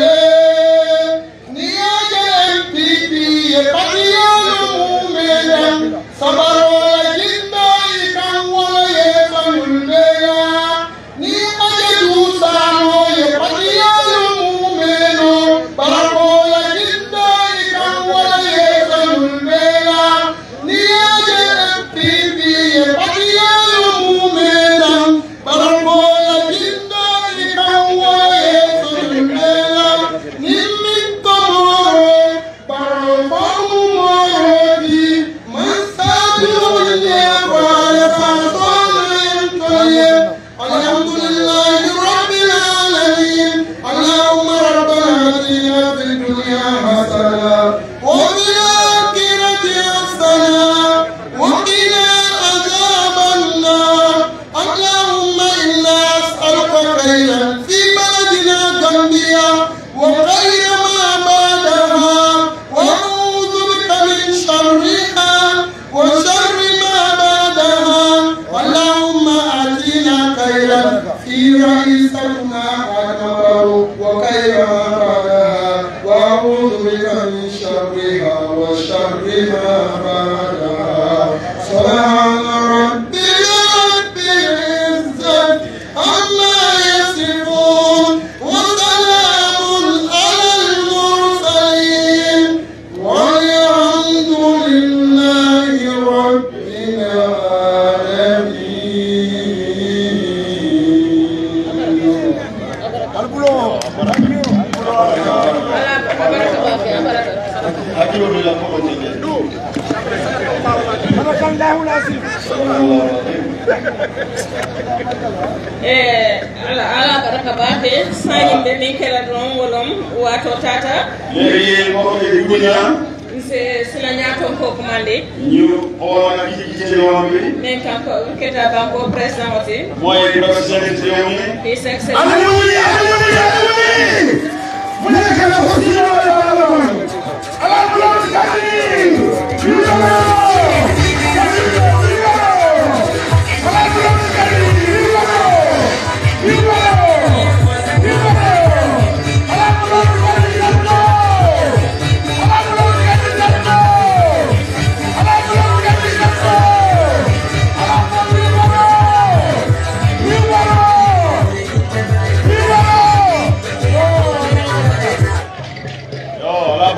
الحمد لله رب العالمين اللهم ربنا اتنا في الدنيا حسنه وفي الاخره حسنه وقنا عذاب النار اللهم انا اسالك خيرا في بلدنا غامبيا وخير ما بعدها ونعوذ بك من شرها وشر ما بعدها اللهم آتنا خيرا في رئيستنا أكبر وخير ما بعدها وأعوذ بك من شرها وشر ما بعدها سبحان ربي رب العزة عما يصفون وسلام على المرسلين والحمد لله رب العالمين ala abaraka bake abaraka hakkilo ɓe lan koko jege e ala ala baraka bake sañimɓe min kela ɗon wolom wato tata léegi koko e guña se sila ñaton ko commandé ñu xoona kiji kiji rewamɓe min kanko keta banko président oti moye président rewmi his excellence Hallelujah, hallelujah, hallelujah.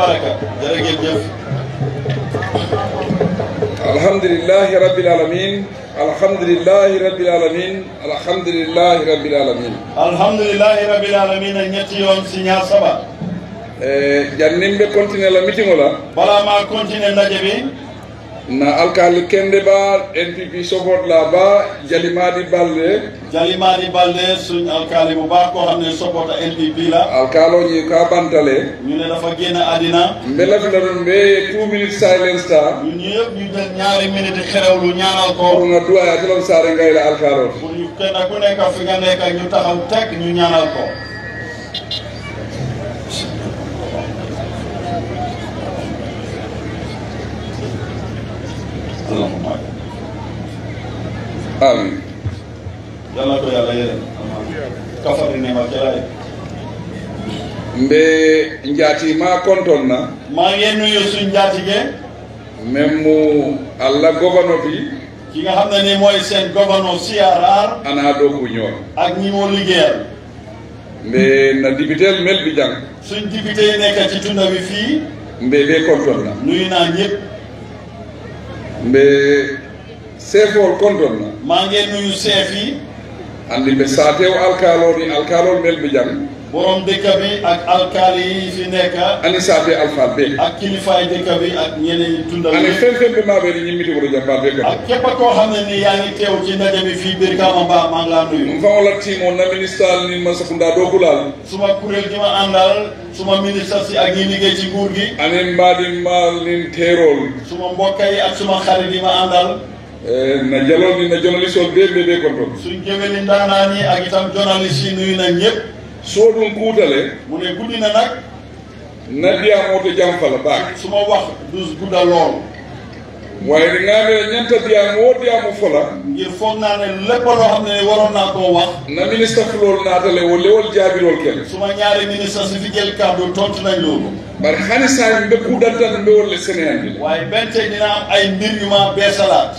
baraka jërë ngeen jëf alhamdulillahi rabbil alamin alhamdulillahi rabbil alamin alhamdulillahi rabbil alamin alhamdulillahi rabbil alamin a ñetti yoon si ñaar saba e jannin ɓe continue la meeting ola bala ma continuer ndaje bi na alkali kende ba npp support la ba jalimadi balde Jalimadi Balde suñ alkaali bu baax koo xam ne support NPP la alkaloñi ka bantale ñu ne dafa génn àddina mbe lafila ɗon ɓe two minutes silence ta ñun ñëpp ñu jël ñaari minute xerewlu ñaanal pour ko nga duwaya telon sare ngayla alkalot pour ñu kenn ku nekk fi nga nekk ñu taxaw teg ñu ñaanal ko allahumma amin yàlla ko yàlla yërëm kafari ne ma jalaay mbe jatima konton na maa ngi nuyu suñ njaatige même mu allah gobano bi ki nga xam ne ni mooy seen gouverneur CRR ana ɗo ko ñoon ak ñi moo liggéeyal mbe na dibitel mel bi jang suñ député yi nekk ci tunda bi fii mbe ɓe konton na nuyu naa ñëpp mbe sefol konton na maa ngi nuyu chef yi andi ɓe satew alkalol ni alkalol mel bi jang borom dëkk bi ak alkaali yi fi nekk ani sate alfal ɓe ak kilifaay dëkk bi ak ñeneen ñi tunda ani bi fen fen ɓe maɓe ni ñimmiti koto jamba ɓe kadi ak képp koo xam ne ni yaa ngi teew ci ndaje bi fii biir Kama Ba maa ngi laa nuyu ɗum fawola timo na ministal ni masakunda ɗo kulal suma kuréel gi ma àndal suma ministre si ak ñi liggéey ci nguur gi anin mbaɗin mal nin terol suma mbokk yi ak suma xarit yi ma àndal e na jalol ni na journaliste ol ɓe ɓe ɓe konton suñ géwéli ndaanaan yi ak itam journaliste yi nuyu na ñëpp so ɗum kuutale mu ne guddi na nag naddiyamoto jam fala baake su ma wax du gudda lool wayde ngame ñanta diyamo wo diyamo fola ngir foog naa ne lépp loo xam ne waroon naa koo wax na ministre fulol naatale wo lewol jaabirol kele suma ñaari ministre si fi jël kàddu tontu nañ loolu bari hani sahi mbe kuudantan mbe wolle sénéyandi le waaye benn tey dina am ay mbir yu ma beesalaat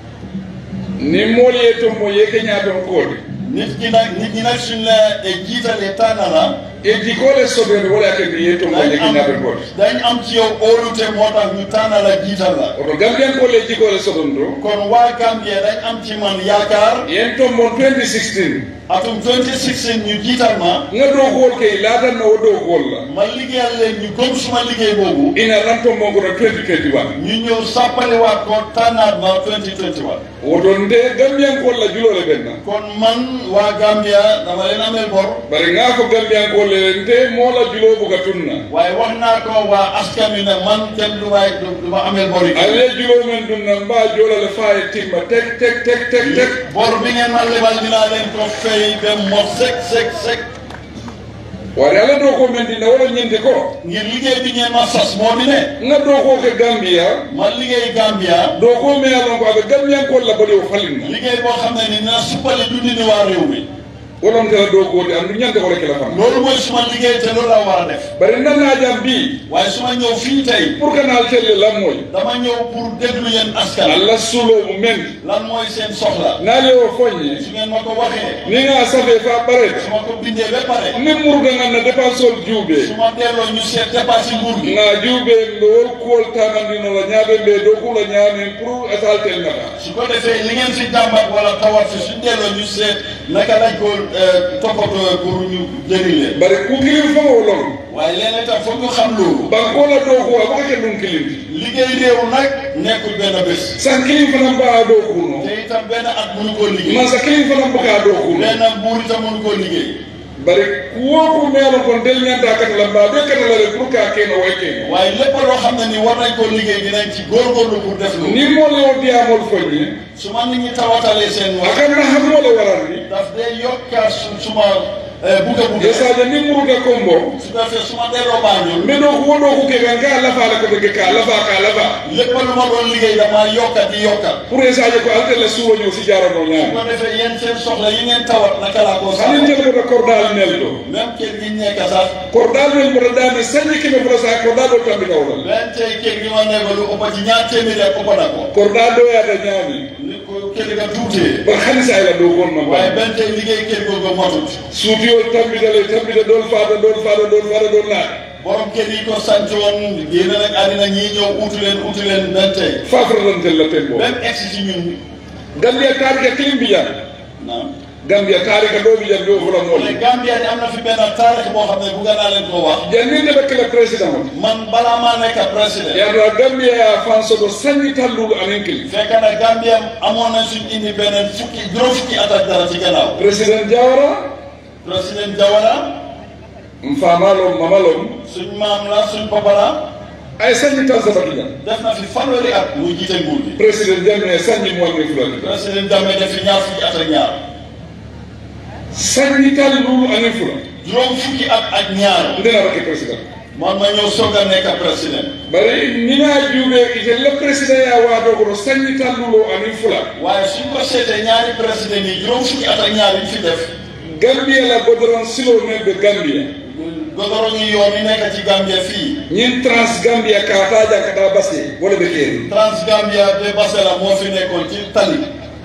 ni mool ye ton mo yeke ñaaton koode nit ñi nag nit ñi nag suñ la jiitalee tànn la e jikole soɓede wala kende ye ton mo dañ yeke am ñaaton koode dañ am ci yow óolute moo tax ñu tànn la jiital la oto gambiyankole jikole soɗon to kon waa Gambie dañ am ci man yaakaar yen ton mon 2016 atum 2016 ñu jiital ma nga dow kuwol kay laatanna wo dow kuwol la ma liggéeyal leen ñu gëm suma liggéey boobu ina lan ton mo kono 2021 ñu ñëw sàppaliwaat ko tànnaat ma 2021 woto nde gambiyankol la julole ɓenna kon man waa Gambia dama leen amel bor bari nga ko gambiyankole nte moola julo buga tunna waaye wax naa ko waa askan wi ne man kenn du waay du ma amel bor yi alle julo men ɗum nan mba jolale fa e timma tek tek tek tek tek bor bi ngeen ma lebal dinaa leen ko fay ba mot sek sek sek wari ala dow ko men dina wala ñinde ko ngir liggéey bi ngeen ma sas moo di ne nga dow ko ke gambia ma liggéey Gambia dow ko me alon ko aɓe gambiyankol la bali o falinna liggéey boo xam ne ni na suppali dundi ni waa réew mi wolon tela dow kode andu ñande kole kela fam loolu mooy suma liggéey te loolu laa war a def bari nannajam mbi waaye su ma ñëw fii tey pour que naal telle lan moy dama ñëw pour déglu yéen askan allah sulomu men lan mooy seen soxla naale o foñe su ngeen ma ko waxee ni nga safe fa ɓarede su ma ko bindee ba pare ni murga ganna dépense ol juuɓe su ma delloo ñu seet dépassé nguur gi nga juuɓe ɓe wol kuwol tamandinola ñaaɓe ɓe dow kula ñaamen pour asaltel nata su ko defee li ngeen fi jàmbat wala tawat fi suñ delloo ñu seet naka lañ ko toppatoo pour ñu jëriñ leen bari ku kilim faŋo lon waaye léeg-léeg tam foog ñu xam loolu bankola dow kuwa baka ke ɗum kilimti liggéey réew nag nekkul benn bés san kilim fanan mbaa dow kuno te itam benn at mënu koo liggéey man sa kilim fanan mbaka dow kuno benn buur itam mënu koo liggéey bari kuwo ku meelo kon del ñanta katala mbaa be katala rek pour ka keno way keno waaye lépp loo xam ne ni war nañ koo liggéey dinañ ci góorgóorlu pour def loolu ni moole o diyamol foñe su ma nit ñi tawatalee seen wax akan na hammole warandi daf day yokka su suma buga buga e sadio ni muruta kombo su ko defee su ma delloo Banjul mbe ɗo ko woɗo ku ke kan ka lafaala ko tege ka lafa ka lafa lépp lu ma doon liggéey dama yokka di yokka pour e sadio ko altelle suwoño si jarano su ñaami ko defee yéen seen soxla yi ngeen tawat naka laa koo hanin sax jelgoto kordal nel ɗo même kër gi nekk sax kordal nel mboɗo dami sañi keme fota sa kordal ɗo tambi kawɗal même tey kër gi ma nekk lu ëpp ci ñaar téeméeri ak ëpp na ko kordal ɗo yata ñaami ni ko kër ga tuutee bar hani sa ila ɗo gonno waaye ba benn tey liggéey kër googu matut suutiyol tambitale tambita ɗon fata ɗon fata ɗon fata ɗon naɗa borom kër yi ko sant woon génn nag àddina ñii ñëw utu leen utu leen benn tey fafralantel la tembo même egsi ci ñun gambia taarika kilim bijan naam gambia taarika ɗo bijan ɗo fula mais mooli Gambia ni am na fi benn taarix boo xam ne bugg naa leen ko wax janni ndeɓe kila président o man balaa maa nekk président yaata gambia ya fansoto sañi tallulu anen kili fekk na Gambia amoon nañ suñ indi beneen fukki juróom fukki at ak dara ci gannaaw président jawara président Jawara m famalom mamalom suñ maam la suñ papa la ay sañi tan sabatijan def na fi fanweeri at muy jiite nguur gi président jamme sañi mowanni fulati président Jammeh def fi ñaar fukki at ak ñaar sañi tallulu anen fula juróom fukki at ak ñaar ndena rake président man ma ñëw soog a nekk président bari nina juuɓe ite le président ya waado kono sañi tallulo anin fula waaye suñ ko seetee ñaari président yi juróom fukki at ak ñaar yi ñu fi def gambia la godoron silo men ɓe gambia godoro ñu yoon yi nekk ci Gambia fii ñin trans gambia kataja kata base wala ɓe keeri Transgambia be Basela moo fi nekkoon ci tali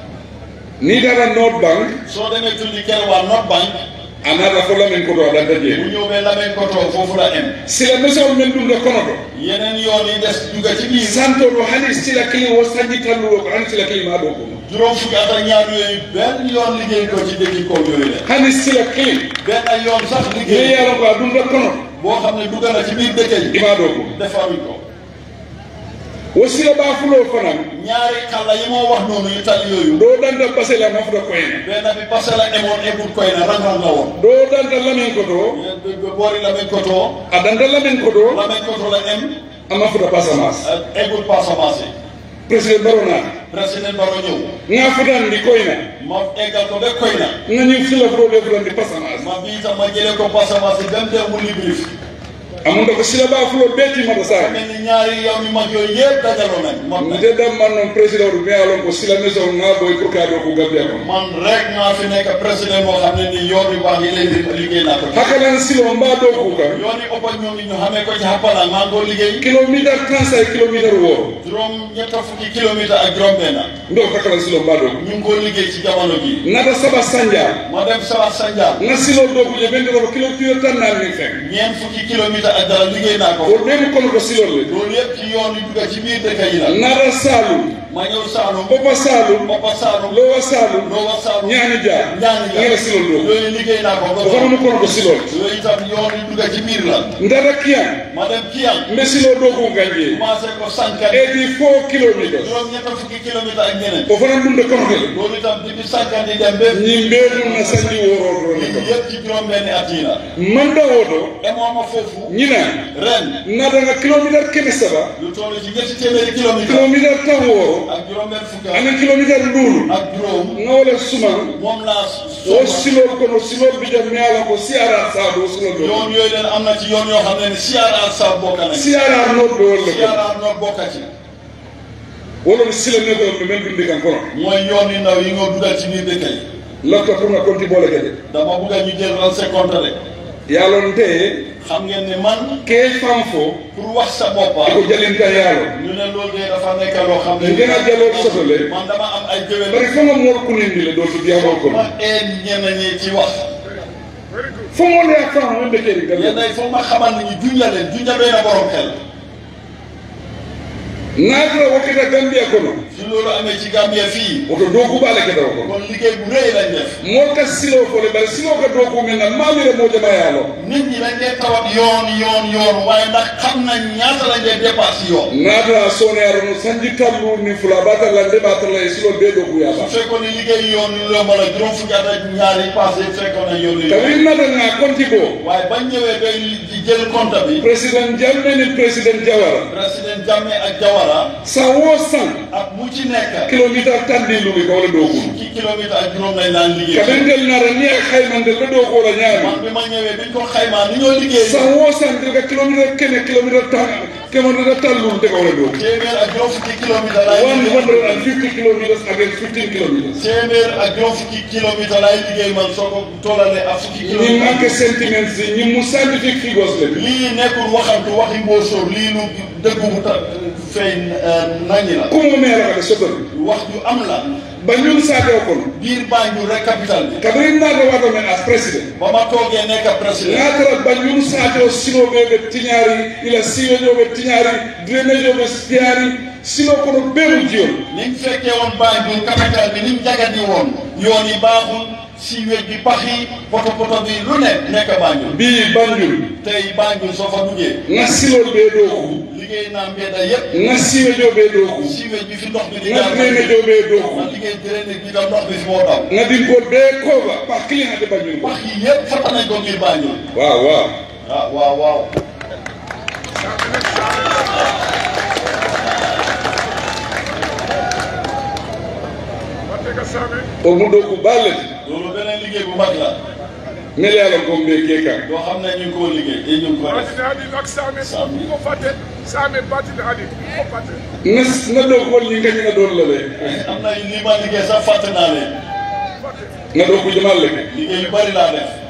ni dara north bank soo demee tundi kër waa North Bank a nata fo lamin koto a danta bu jeeri ñëw be Lamine Koto foofu la em sila mesewol men ɗum de kono to yeneen yoon yi des dugga ci biir santoɗo hani sila kili wo sañi tallulo ko hani sila kili ma ɗo kono juróom fukki at ak ñaar yooyu benn yoon liggéey ko ci dëkki kaw yooyu la hani sila kili benn yoon sax ye liggéey yalo ko a ɗum de kono boo xam ne dugga na ci biir dëkk yi ima ɗo kono defaruñ ko wo sila ɓa fulo fanan ñaari xalla yi moo wax noonu yu tali yooyu ɗo danta basela mafuta koyna benn bi Basela emoon eggul koy na rang-rang la woon ɗo danta lamin koto boori Lamine Koto a danta lamin koto Lamine Koto la em a mafuta pasamas ak eggul Passamance président baro naata président Baro ñëw nga futandi koyna ma eggal ko ba koy na nga ñiw fila fulo ɓe futandi pasamas ma bii tam ma jëlee ko Passamance dem dem mu Libreville amunda ko sila ɓa fulo ɓeetimata saare mel ni ñaari yow yu mag yooyu yëpp dajaloo nañ mot nañ nde damman noon président ɗum miyalon ko sila maison nga boy pour ka ɗo ko gambia kon man rek maa fi nekk président moo xam ne ni yoon yu baax yi leen di liggéey naa ko ci hakalan silo mba ɗo kuka yoon yi ëppa ñoom ñu xamee ko ci Happala maa ngi ko liggéey kilométre trente cinq kilométre wooro juróom ñetta fukki kilomètre ak juróom benn ndo hakalan silo mba ɗo ñu ngi ko liggéey ci jamono bi nata saba sanja ma dem Sawa Sandial nga silo ɗo kuje ɓendeɗo kilométre tan nan min fen ñeent fukki kilomètre ak dara liggéey naa ko o ɗemi kono ko silol le loolu yëpp ci yoon yi dugga ci biir dëkk yi la nata salum ma ñëw Saalum Boppa Saalum Boppa Saalum Lowa Saalum Lowa Saalum ñaani jaar ñaani jaar ngela silol ɗo yooyu liggéey naa ko ba o fana mu kono ko silol yooyu itam yoon yi dugga ci biir la ndata kiyan ma dem Kiyang mbe silo ɗo ko ganje commencé ko Sankan eighty four kilométres juróom ñetta fukki kilomètre ak ñeneen o fana ɗum de kono kele loolu itam depuis Sankan di dem ba ñin mbeɗum na sanji woroto ni ko yëpp ci juróom benni at yi la manda woto emooma foofu ñina ren natanga kilométre keme saba lu toll ci ñetti téeméeri kilomètre kilométre tan wooro ak juróom benn fukk anin kilométre nduulu ak juróom nga wala suman moom laa o soxla silol kono silol bijam mi ala ko siara saado silol ɗo yoon yooyu leen am na ci yoon yoo xam ne ni CRR sa bokka nañ siara noɗɗo wolle ko CRR noo bokka ci wolon sila neɗon ɓe men ɗumdi kan kono mooy yoon yu ndaw yi nga dugal ci biir dëkk yi lafta pour nga konti boole kede dama bugg a ñu jël ran compte rek yaalon te xam ngeen ne man ke fam fo pour wax sa boppa iko jalinta yaalo ñu ne loolu de dafa nekk loo xam ne ngena jalol sotole man dama am ay géwél bari fo nga mool kunindi le dootu diyamol kono ma een ñenn ñi ci wax fo mool ya fam men ɓe kedi yenn galle yi foog ma xamal ni ñu junja leen junja doy na borom xel naatara wokkita gambia kono su loolu amee ci Gambia fii woto dookuɓaale kedawo kono kon liggéey bu rëy lañ def mool ka silo fole bari silo ka dooku men na maamire moo jama yaalo nit ñi dañ dee tawat yoon yoon yoon waaye ndax xam nañ ñaata lañ dee dépasse yoon naatara sooneyaro no sanji tallu ni fula batalla nde batalla e silol ɓe dooku su yaaba fekkoon ni liggéey yoon yu yomb la juróom fukki at ak ñaari passé fekkoon na yoon yu kawiri natanga konti ko waaye bañ ñëwee ba di jël compte bi président jamme ni président jawara président Jammeh ak Jawara san wo san ak mu ci nekk kilométre tan ndi lumi ko wala dooku fukki kilomètre ak juróom lañ daan liggéey kaɓentel nara ni a haymande ɓe ɗo kola ñaami man bi ma ñëwee biñ ko xaymaa ni ñoo liggéey san wo san ka kilométre kene kilométre tan kilométre tallum te ko wala dooku téeméer ak juróom fukki kilomètre laay one liggéey hundred and fifty kilometers against fifteen kilometers téeméer ak juróom fukki kilomètre laay liggéey man soo ko tollalee ak fukki ñi kilomètre manque sentiments yi ñi mu scientifique figures le lii nekkul waxantu waxi mbóosóor lii lu dëggu bu ta fay naññi la kumo meera kade sotori wax ju am la banjul saate o kono biir Banjul rek capital bi kabiri naata wato men as président ba ma toogee nekk président natara banjul saate o sinoɓe ɓe tiñaari ila siweñoɓe tiñaari drainageoɓe tiñaari sino kono ɓeeru jiyol ni mu fekkee woon Banjul capital bi ni mu jagadi woon yoon yi baaxul siiwéej bi pax yi poto poto bi lu ne nekk Banjul mbi banjul tey Banjul soo fa duggee nga silol ɓe ɗo ku liggéey naa mbedda yépp nga siweño ɓe ɗo ku siiwéej bi fi ndox bi di nga jaar drainageo ɓe ɗo ku ma liggéey drainage bi tam ndox bi fi moo daw nga dinkol ɓe koba pa cliente banjul ko pax yi yépp fata nañ ko ngir Banjul waaw waaw ah waaw waaw o mu ɗo ku ballete loolu beneen liggéey bu mag la mele ala gom ɓe keka doo xam ne ñu ngi koo liggéey te ñu ngi ko def Batine hadi nak same Same. ko fate same batine hadi ko fate nga nga ɗo kol ñi kañina ɗon lale am na li ma liggéey sax fàtte naa leen nga ɗo ku jamalle ke liggéey yu bari laa def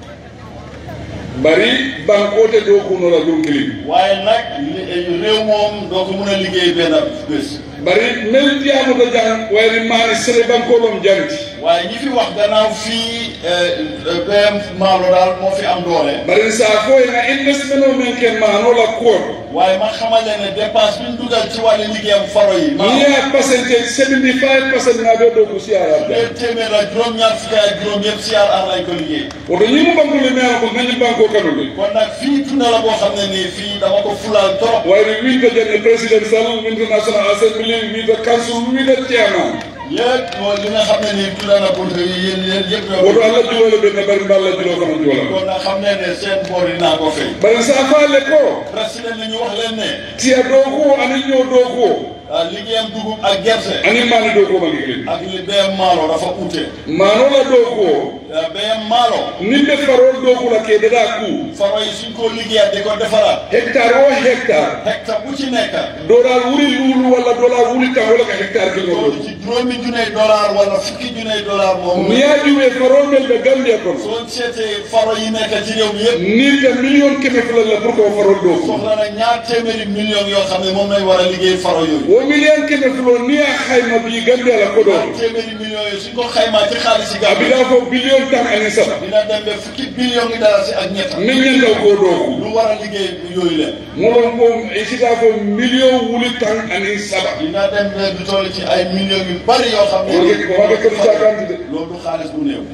bari bankote ɗo kunola ɗum kilim waaye nag li- réew moom doo ko mun a liggéey benn bés bari mel diyamuta jang wayri mani sere bankolom janti waaye ñi fi wax gannaaw fii BM Maalo daal moo fi am doole bari sa foye na investment o men ken manola kuoto waaye ma xamal leen ne dépense bi ñu dugal ci wàllu liggéeyam faro yi maa niya percentage 75 percent na ɓe ɗo ku siarata ñeent téeméer ak juróom-ñaar fukki ak juróom yëpp CRR lañ ko liggéey woto ñimu bankole meyana ko gañi banko kanule kon nag fii tunda la boo xam ne nii fii dama ko fulaal trop wayri winta janne presidential winta national assembly winta council winta chairman yëpp mooy li nga xam ne nii tunda na pour yéen yéen yëpp ñoo woto allah julole ɓe na bari mballa julo kono juola kon nag xam ne ne seen boor yi naa ko fay bari sa faale ko président nañu wax leen ne tiya ɗo ko ani ñoo ɗo ko ah, liggéeyam dugub ak gerte ani mani ɗo ko mangi kilim ak li BM Maalo dafa ute manola ɗo ko ah, BM Maalo nimɓe farol ɗo kula kedeɗa ku faro yi suñ ko liggéeyaat di ko defaraat hectare o hectare hectare bu ci nekk doral wuri luulu walla dolar wuri tan wala ka hectare kilno loolu ɗo ci juróomi juney dollar wala fukki juney dollar moom miyajuwe farol mel ɓe gambia kono soo seetee faro yi nekk ci réew mi yëpp nirta million keme fulalla pour que o farol ɗo ku soxla na ñaar téeméeri millions yoo xam ne moom lañ war a liggéey faro yooyu wo million keme fulo ni a hayma bi gambia la koɗo ñaar téeméeri millions yooyu suñ ko xaymaa ci xaalis si a Gambie bida fo billion tan ani saba dina dem ba fukki billions yi dara si ak ñett min ñandaw ko ɗo ku lu war a liggéey yooyu leen molon ko e sita fo million wuli tan ani saba dina dem ba du toll ci ay millions yu bari yoo xam ne Loolu ko waga kono cakanti de loolu du xaalis bu néew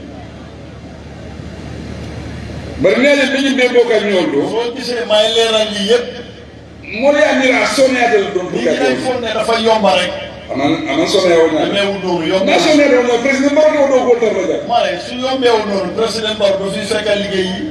bari neɗe ɓeñi ɓe ɓo ka ñool ɗo soo gisee may leeral lii yëpp moɗo yamira soneyadel ɗon nit pour ñi dañ ka foog ne dafa yomba rek aman aman soneya o ñaade demeewul noonu yomba nationnaire o na président mbaroto ɗo ko tarraja ma ne su yombeewul noonu président Barrow du fi fekk liggéey yi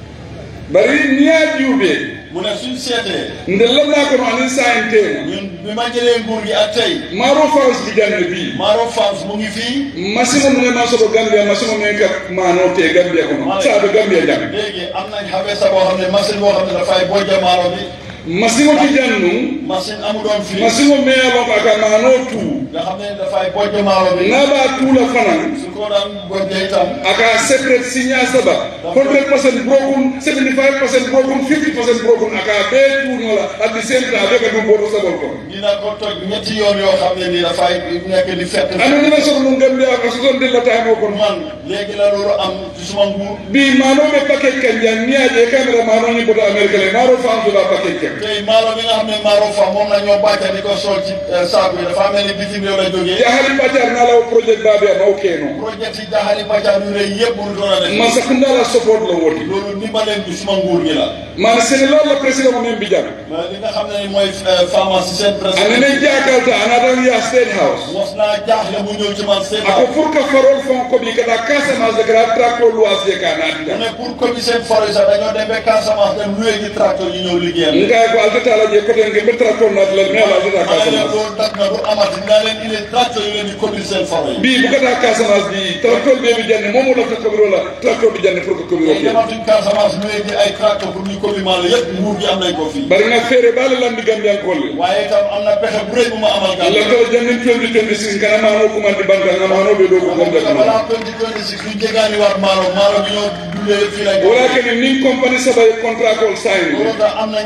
bari niya juuɓe mu ne suñ seetee nde lalla kono anin sahen tema ñun bi ma jëlee nguur gi ak tey maro france bijande bi Maro Farms mu ngi fii masino mune ma soto gambia masino men ka mano te gambia kono saaɓe gambia jam léegi am nañ xamee sa boo xam ne machine boo xam ne dafay bojja maaro bi masino ti jannu machine amu doon fii masino meyalon aka mano tu nga xam ne dafay bojja maaro bi naɓa tuula fanan su ko daan bojja itam aka secret signa saba 100 percent broken 75 percent broken 50 percent broken aka ɓe tuunola at the same time ɓe ka ɗum boto sabol kono dina ko toj ñetti yoon yoo xam ne ni dafay nekk di fett ano nina soto ɗum gambia ka soton dillatamo kono man léegi la loolu am ci suma nguur bi manoɓe paquet kan jan niyaje caméra manoñi boto amérique le maro fantuɗa paquet kan tey maaro bi nga xam ne maaro fa moom la ñoo bàcca di ko sol ci saaku yi dafa mel ni bitim réew la jógee jahali ɓacar nalaw projet baɓe a maw keno projet yi jaxali bàcca yu rëy yëpp mënu doon a def man sakundala support la woti loolu ndimbaleen bi suma nguur gi la man sénégal la président mo men mbijan mais li nga xam ne ni mooy pharmacie seen président anene jakalta anatan ya state house mos naa jaaxle mu ñëw ci man seen ako pour que farol fon koɓi kata casamance de gara tracto loisier ka mu natita ne pour commune seen forêt sax dañoo dem ba Casamance dem loué ji tracteur yi ñëw liggéeyam ngay ko altatala je koten ke ɓe tracto natlal mais ala altata ma ne leen casamance loolu dak na du amati naa leen indi tracteur yi leen di commune seen forêt yi bi bukata casamance bi tracteur ɓe ɓe janne momo lafta koɓiro la tracteur ɓe janne pour que koɓiro tey ke dematuñ Casamance loué ji ay tracteur pour ñu commune Maalo yëpp nguur gi am nañ ko fii bari nag feere baale landi gambiyankolle waaye itam am na pexe bu rëy bu ma amal gàll lantala jannin twenty twenty six kana mano kumandi banka nga manoɓe ɗo ko gambia kono balaa twenty twenty six ñu jegaani waat Maalo Maalo bi ñoo dundee fii lañ ko wala kene nin compagnie saba e contrat kol sayni loolu tax am na ñetti commune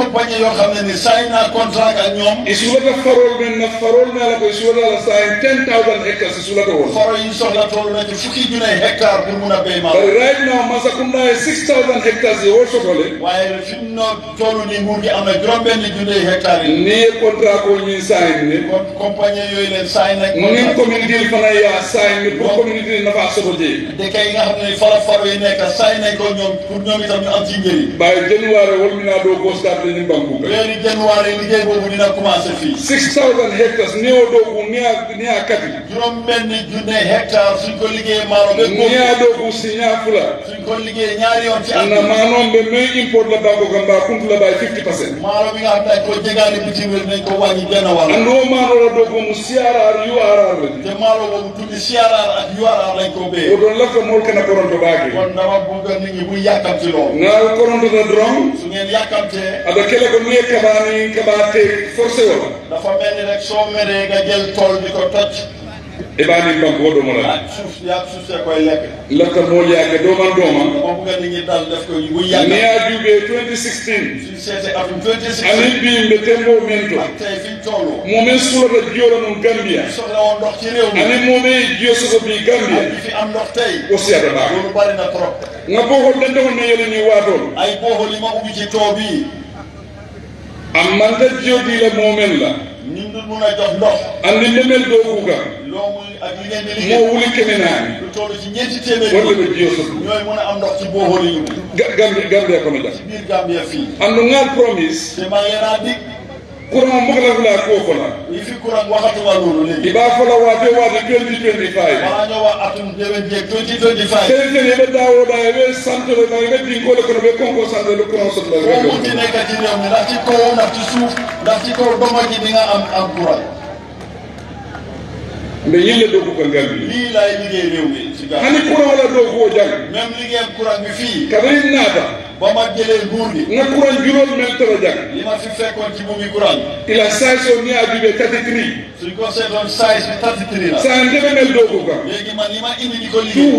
compagnie yoo xam ne ni sign naa contrat ak ñoom isulata farol men na farol me ala ko isulata la sayin 10000 hectares isulata won foro yi soxla toll na ci fukki junne hectare pour mun a béy maalo but right now masakunda e 6000 hectares ye wo sotole waaye fi mu no toll ni nguur gi am na juróom-benn junne hectare yi ni ye contrat ko ñin sayin ne kon compagnie yooyu leen sign nañ nin contrat communauté fana ya sayin ne pour communauté nafa soto je dëkk yi nga xam ne fara faro yi nekk sign nañ ko ñoom pour ñoom itam ñu am ci njëriñ baye january wolmina do gostarde ni bankuka weeri janvier liggéey boobu dina commencé fii 6000 hectares ni o do ko ni a ni a kati juróom benn junne hectare suñ ko liggéeyee maalo ba ni góob a do ko sinya fula suñ ko liggéeyee ñaari yoon ci at na manon be me import la banko gamba kuntu la bay 50% maalo bi nga xam ne dañ ko jégaani bitim réew nañ ko wàññi benn wàll ando mano la do ko mu CRR URR la te maalo boobu tuddi CRR ak URR lañ ko o béyee don lafta mol kana koronto baake kon dama bëgg nit ñi bu yàkkamti loolu na koronto da dron su ngeen yàkkamtee aɓe kele ko ni e kaɓani kaɓate forcé wala dafa mel ni rek soo meree nga jël tool di ko toj e ɓani banque o ɗomona ak suuf yaa suuf see koy lekk lafta moƴyake doman doma dama bëgg nit ñi dal def ko bu ni yàkkam a juuɓe 2016 suñ seetee atum 26 anin mbimɓe tembo men to ak tey fiñ toll momin sulata jiyora mum gambia soxla woon ndox ci réew mi anin momin jiyo soto bi gambia ak ñi fi am ndox tey o siyata ɓaake loolu bari na trop nga bohol ɗentehol ne yeleni watol ay booxol yi ma ubbi ci too bii ammanta jiyodila momen la ñu ngi mun a jox ndox andi ndemel dow kuga loomu ak li ngeen di mo liggéey wuli kemenani lu toll ci ñeenti téeméeri wonde ɓe jiyo soto ñooy mun a am ndox ci booxol yi Ga- gambia gambia kono jam ci biir Gambia fii andu ngal promise te maa ngi leen a dig courant mbogala fula ko fola yi fi courant waxatuma loolu léegi iba fola wate wate 2025 balaa ñoo wax atum déwén jeeg 2025 tere tere ɓe dawoɗa eɓe santore ma eɓe dinkole kono ɓe konko sante le courant sotla foo munti nekk ci réew mi ndax ci kaw ndax ci suuf ndax ci kaw doma ji di nga am am courant mbe yille dow ko gambi lii laay liggéey réew mi ci Gambia hani courant wala dow ko jang même liggéeyam courant bi fii kabarin naata ba ma jëlee nguur gi nga courant julol men tara jang li ma fi fekkoon ci buumi courant ila sayso ni ajuɓe tati tri suñ ko seetoon size bi 33 la sa ndeɓe mel dow ko kam léegi man li ma indi di ko liggéey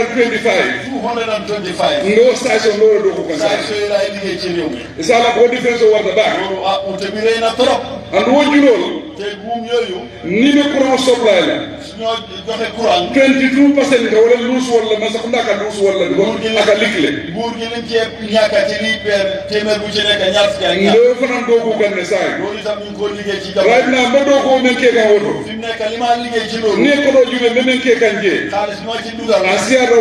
225 225 ndo station ɗo dow ko kan size yooyu laay liggéey ci réew mi sala ko différence o warta ɓaak loolu ah ute bi rëy na trop andu wo julol te buum yooyu ni ɓe courant supply la suñoo joxe courant 22 percent ka wala luus walla masakunda ka luus walla ɗo aka likle nguur gi liñ cee ñàkk ci lii peer téeméer bu ci nekk ñaar fukki ak ñaar ndo fanan dow ko ganne saay loolu itam ñu ngi ko liggéey ci right jamono now mbe dow ko men ke kan woto fi mu nekk li ma liggéey ci loolu ni ko ɗo juɓe mbe men ke kan jee xaalis bi ma ci dugal a siyata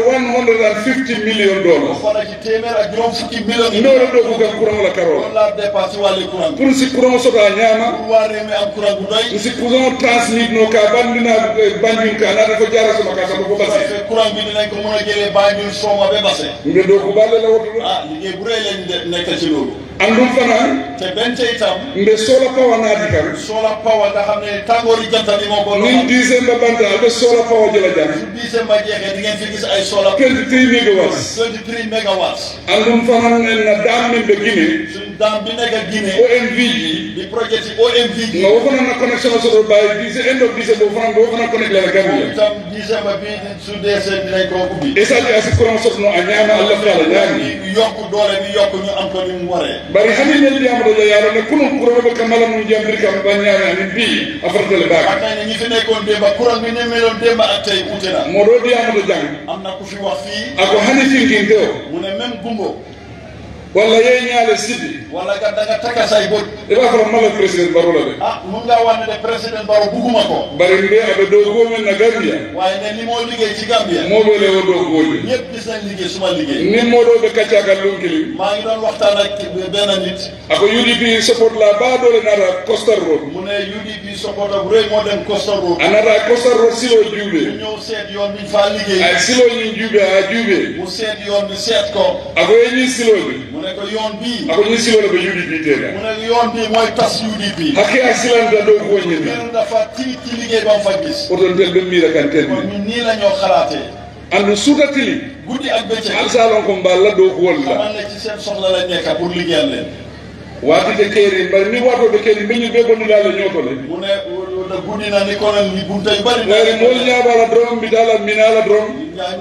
150 million dollars fara ci téeméer ak juróom fukki million yi ndore ɗo ko kan courant la karola loolu laa dépassé wàllu courant bi pour si courant sota ñama pour waa réew mi am courant bu doy si courant transmit no ka bandina banjum ka nata ko jara soma ka saba ko parce basi que courant bi dinañ ko mën a jëlee Banjul Soma ba Basse mbe dow ko balle la woto ɗo ah liggéey bu rëy lañ de- nekk ci loolu andum fana te benn ca itam mbe sola pawa naati kan solar power nga xam ne tàngoori jant bi moo ko nin doxal décembre banta alɓe sola pawa jela jam su décembre jeexee di ngeen fi gis ay solar 23 mégawatts 23 mégawatts andum fana na dam min ɓe guine suñ daan bi nekk Guinée omv ji di projet yi OMV gi nga wo fana na connexion soto baye dix end of dix bo fana wo fana connecte la moom gambia itam décembre bi su deesee dinañ ko ubbi e saji asi courant sotono a ñama allah fala ñaami yokk doole bi yokk ñu am ko ni mu waree bari hani ñen ndiyamata ja yaaro ne kono courant ɓe kamala mum jambiri kam ba ñaami amin bi a faratale xam baaka nañ ne ñi fi nekkoon démba courant bi ne meloon démba ak tey ute na moɗo ndiyamata jang am na ku fi wax fii ako hani finkinte o mu ne même gumbo walla yey ñaale siddi wala nga da nga takka say bët e ɓa fota mala président barola de ah mun ngaa wax ne de président Barrow bugguma ko bari mbe aɓe dow gomen na gambia waaye ne li moo liggéey ci Gambia moɓele o dow golle ñëpp gis nañ liggéey suma liggéey nin moɗo ɓe kaccakal lunkili maa ngi doon waxtaan ak benn nit ako udp support la baɗole nata costar road mu ne UDP supporter bu rëy moo dem Costa Road a nata costar road silo ñu juuɓe ñëw seet yoon bi ñu faa liggéey ay silo ñin juuɓe a juuɓe mu seet yoon bi seet ko ako ye ñin siloɓe mu ne ko yoon bii ako ñin silole ɓe udp mu tena ne yoon bii mooy tas UDP hakke a silanta dow koñinna kenn dafa tiit ci liggéey ba mu fa gis oton tel ɓe miira kan kon tenni ñun nii la ñoo xalaatee andu sutatili guddi ak bëccëg alsalon ko mballa dow ko wolla xamal ne ci seen soxla la nekk pour liggéeyal leen watide keeri mbari ni watoɓe keeri mbeñu ɓe bonnudala ñootole mu ne da guddi na ni kono ni bunta yu bari wayre mool ñaabala dorom mbitala minala dorom yaa ngi nit ñi dugg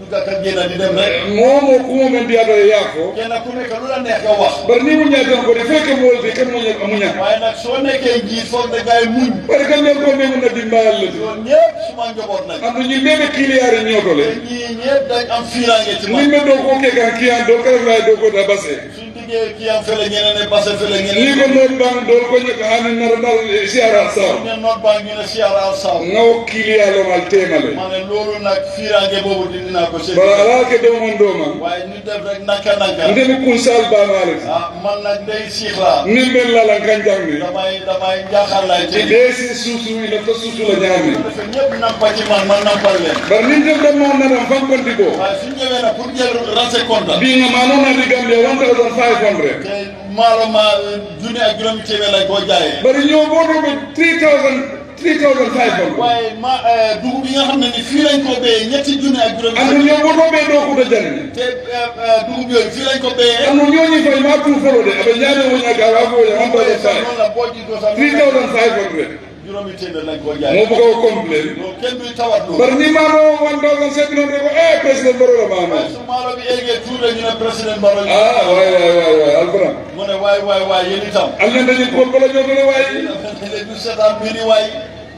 ka génn di dem rek momo kumo men mbiyatore yaafo kenn ku nekk lu la neex nga wax bari ni muñaten ko de feke molde kan muña muña waaye nag soo nekkee njiit foog da ngay muñ bari kan nen ko men na dimbayal le loolu ñëpp suma njaboot nañ andu ñi mebe kiliyari ñotole te ñii ñëpp dañ am fiiraange ci ni man me do ko ke kan kiyan do kala lay do ko da base suñ diggee kii am fële ñeneen ne base fële ni ñeneen ko not bang do ko ñaka hanin nar nar siara saw ne noot baa ngi ne siyaara al saaw ngaw kiliyalo mal temale ma ne loolu nag fiiraange boobu dindi naa ko seen bara ala ke do mon do man waaye ñu def rek naka naka ndemi kun sal ba male ah man nag day siix laa ni ben la lan kan jangni damay damay njaaxal laay te tey desi susu ila to susu la ñami dafa ñëpp nampa ci man man nampal leen bar nin dem dem mo nadam fam konti bo waaye suñ ñëwee nag pour jël rense compte bi nga ma non na Gambia 1500 te maalo ma junni ak juróomi téeméer lañ koo jaayee bari ñoo bo do be 3000 3500 waaye ma dugub yi nga xam ne ni fii lañ ko béyee ñetti junni ak juróomi andu ñoo bo do be do ko da janni te dugub yooyu fii lañ ko béyee andu ñoo ñi fay ma tu folo de abe ñaade wo ñaka wa fo ya man do sax fa noonu la boo jiitoo sax 3500 juróomi téeméer lañ koo mo jaayee bu ko complain loolu kenn duy tawat loolu bari ni ma no 1700 ko eh president baro la ma no waaye su maalo bi eggee tuur la ñu ne président Barrow ñu ah way way way way albram mu ne waay waay waay yéen itam alne dañu ko bala ñoo do way léegi du seetaan mbir yi waay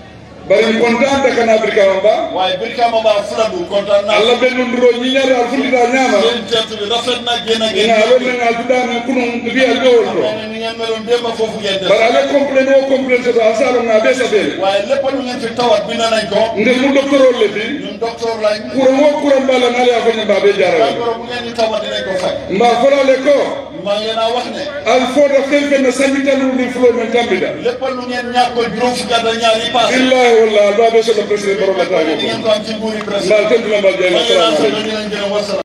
bari kontaan da kana afrika ba waaye Brikama Ba Fuladu kontaan naa alla benn nduro ñi ñaari al fundi da ñaama seen teertu bi rafet na génn ngeen ina wonna ngal tudama kunu bi al dowol to nee na ni ngeen meloon démb foofu ngeen def bara ale complain o complain so an salo nga be sabele waaye lépp lu ngeen fi tawat bind nañ ko nde mu docteur le fi ñun docteur lañ kuran wo kuran bala ngale a fanya babe jara jàngoro bu ngeen di tawat dinañ ko faj mba fola le ko maa ngi leen a wax ne al foda fen fen na sanita lu ni flo men tambida lépp lu ngeen ñàkk ko juróom fukki at ak ñaar yi passé billahi wallahi babe so le president baro la di tago ngeen ko am ci nguuri mbal président tentu la mbal jema maa ngi leen a assalamu sant di leen gërëm wasalaam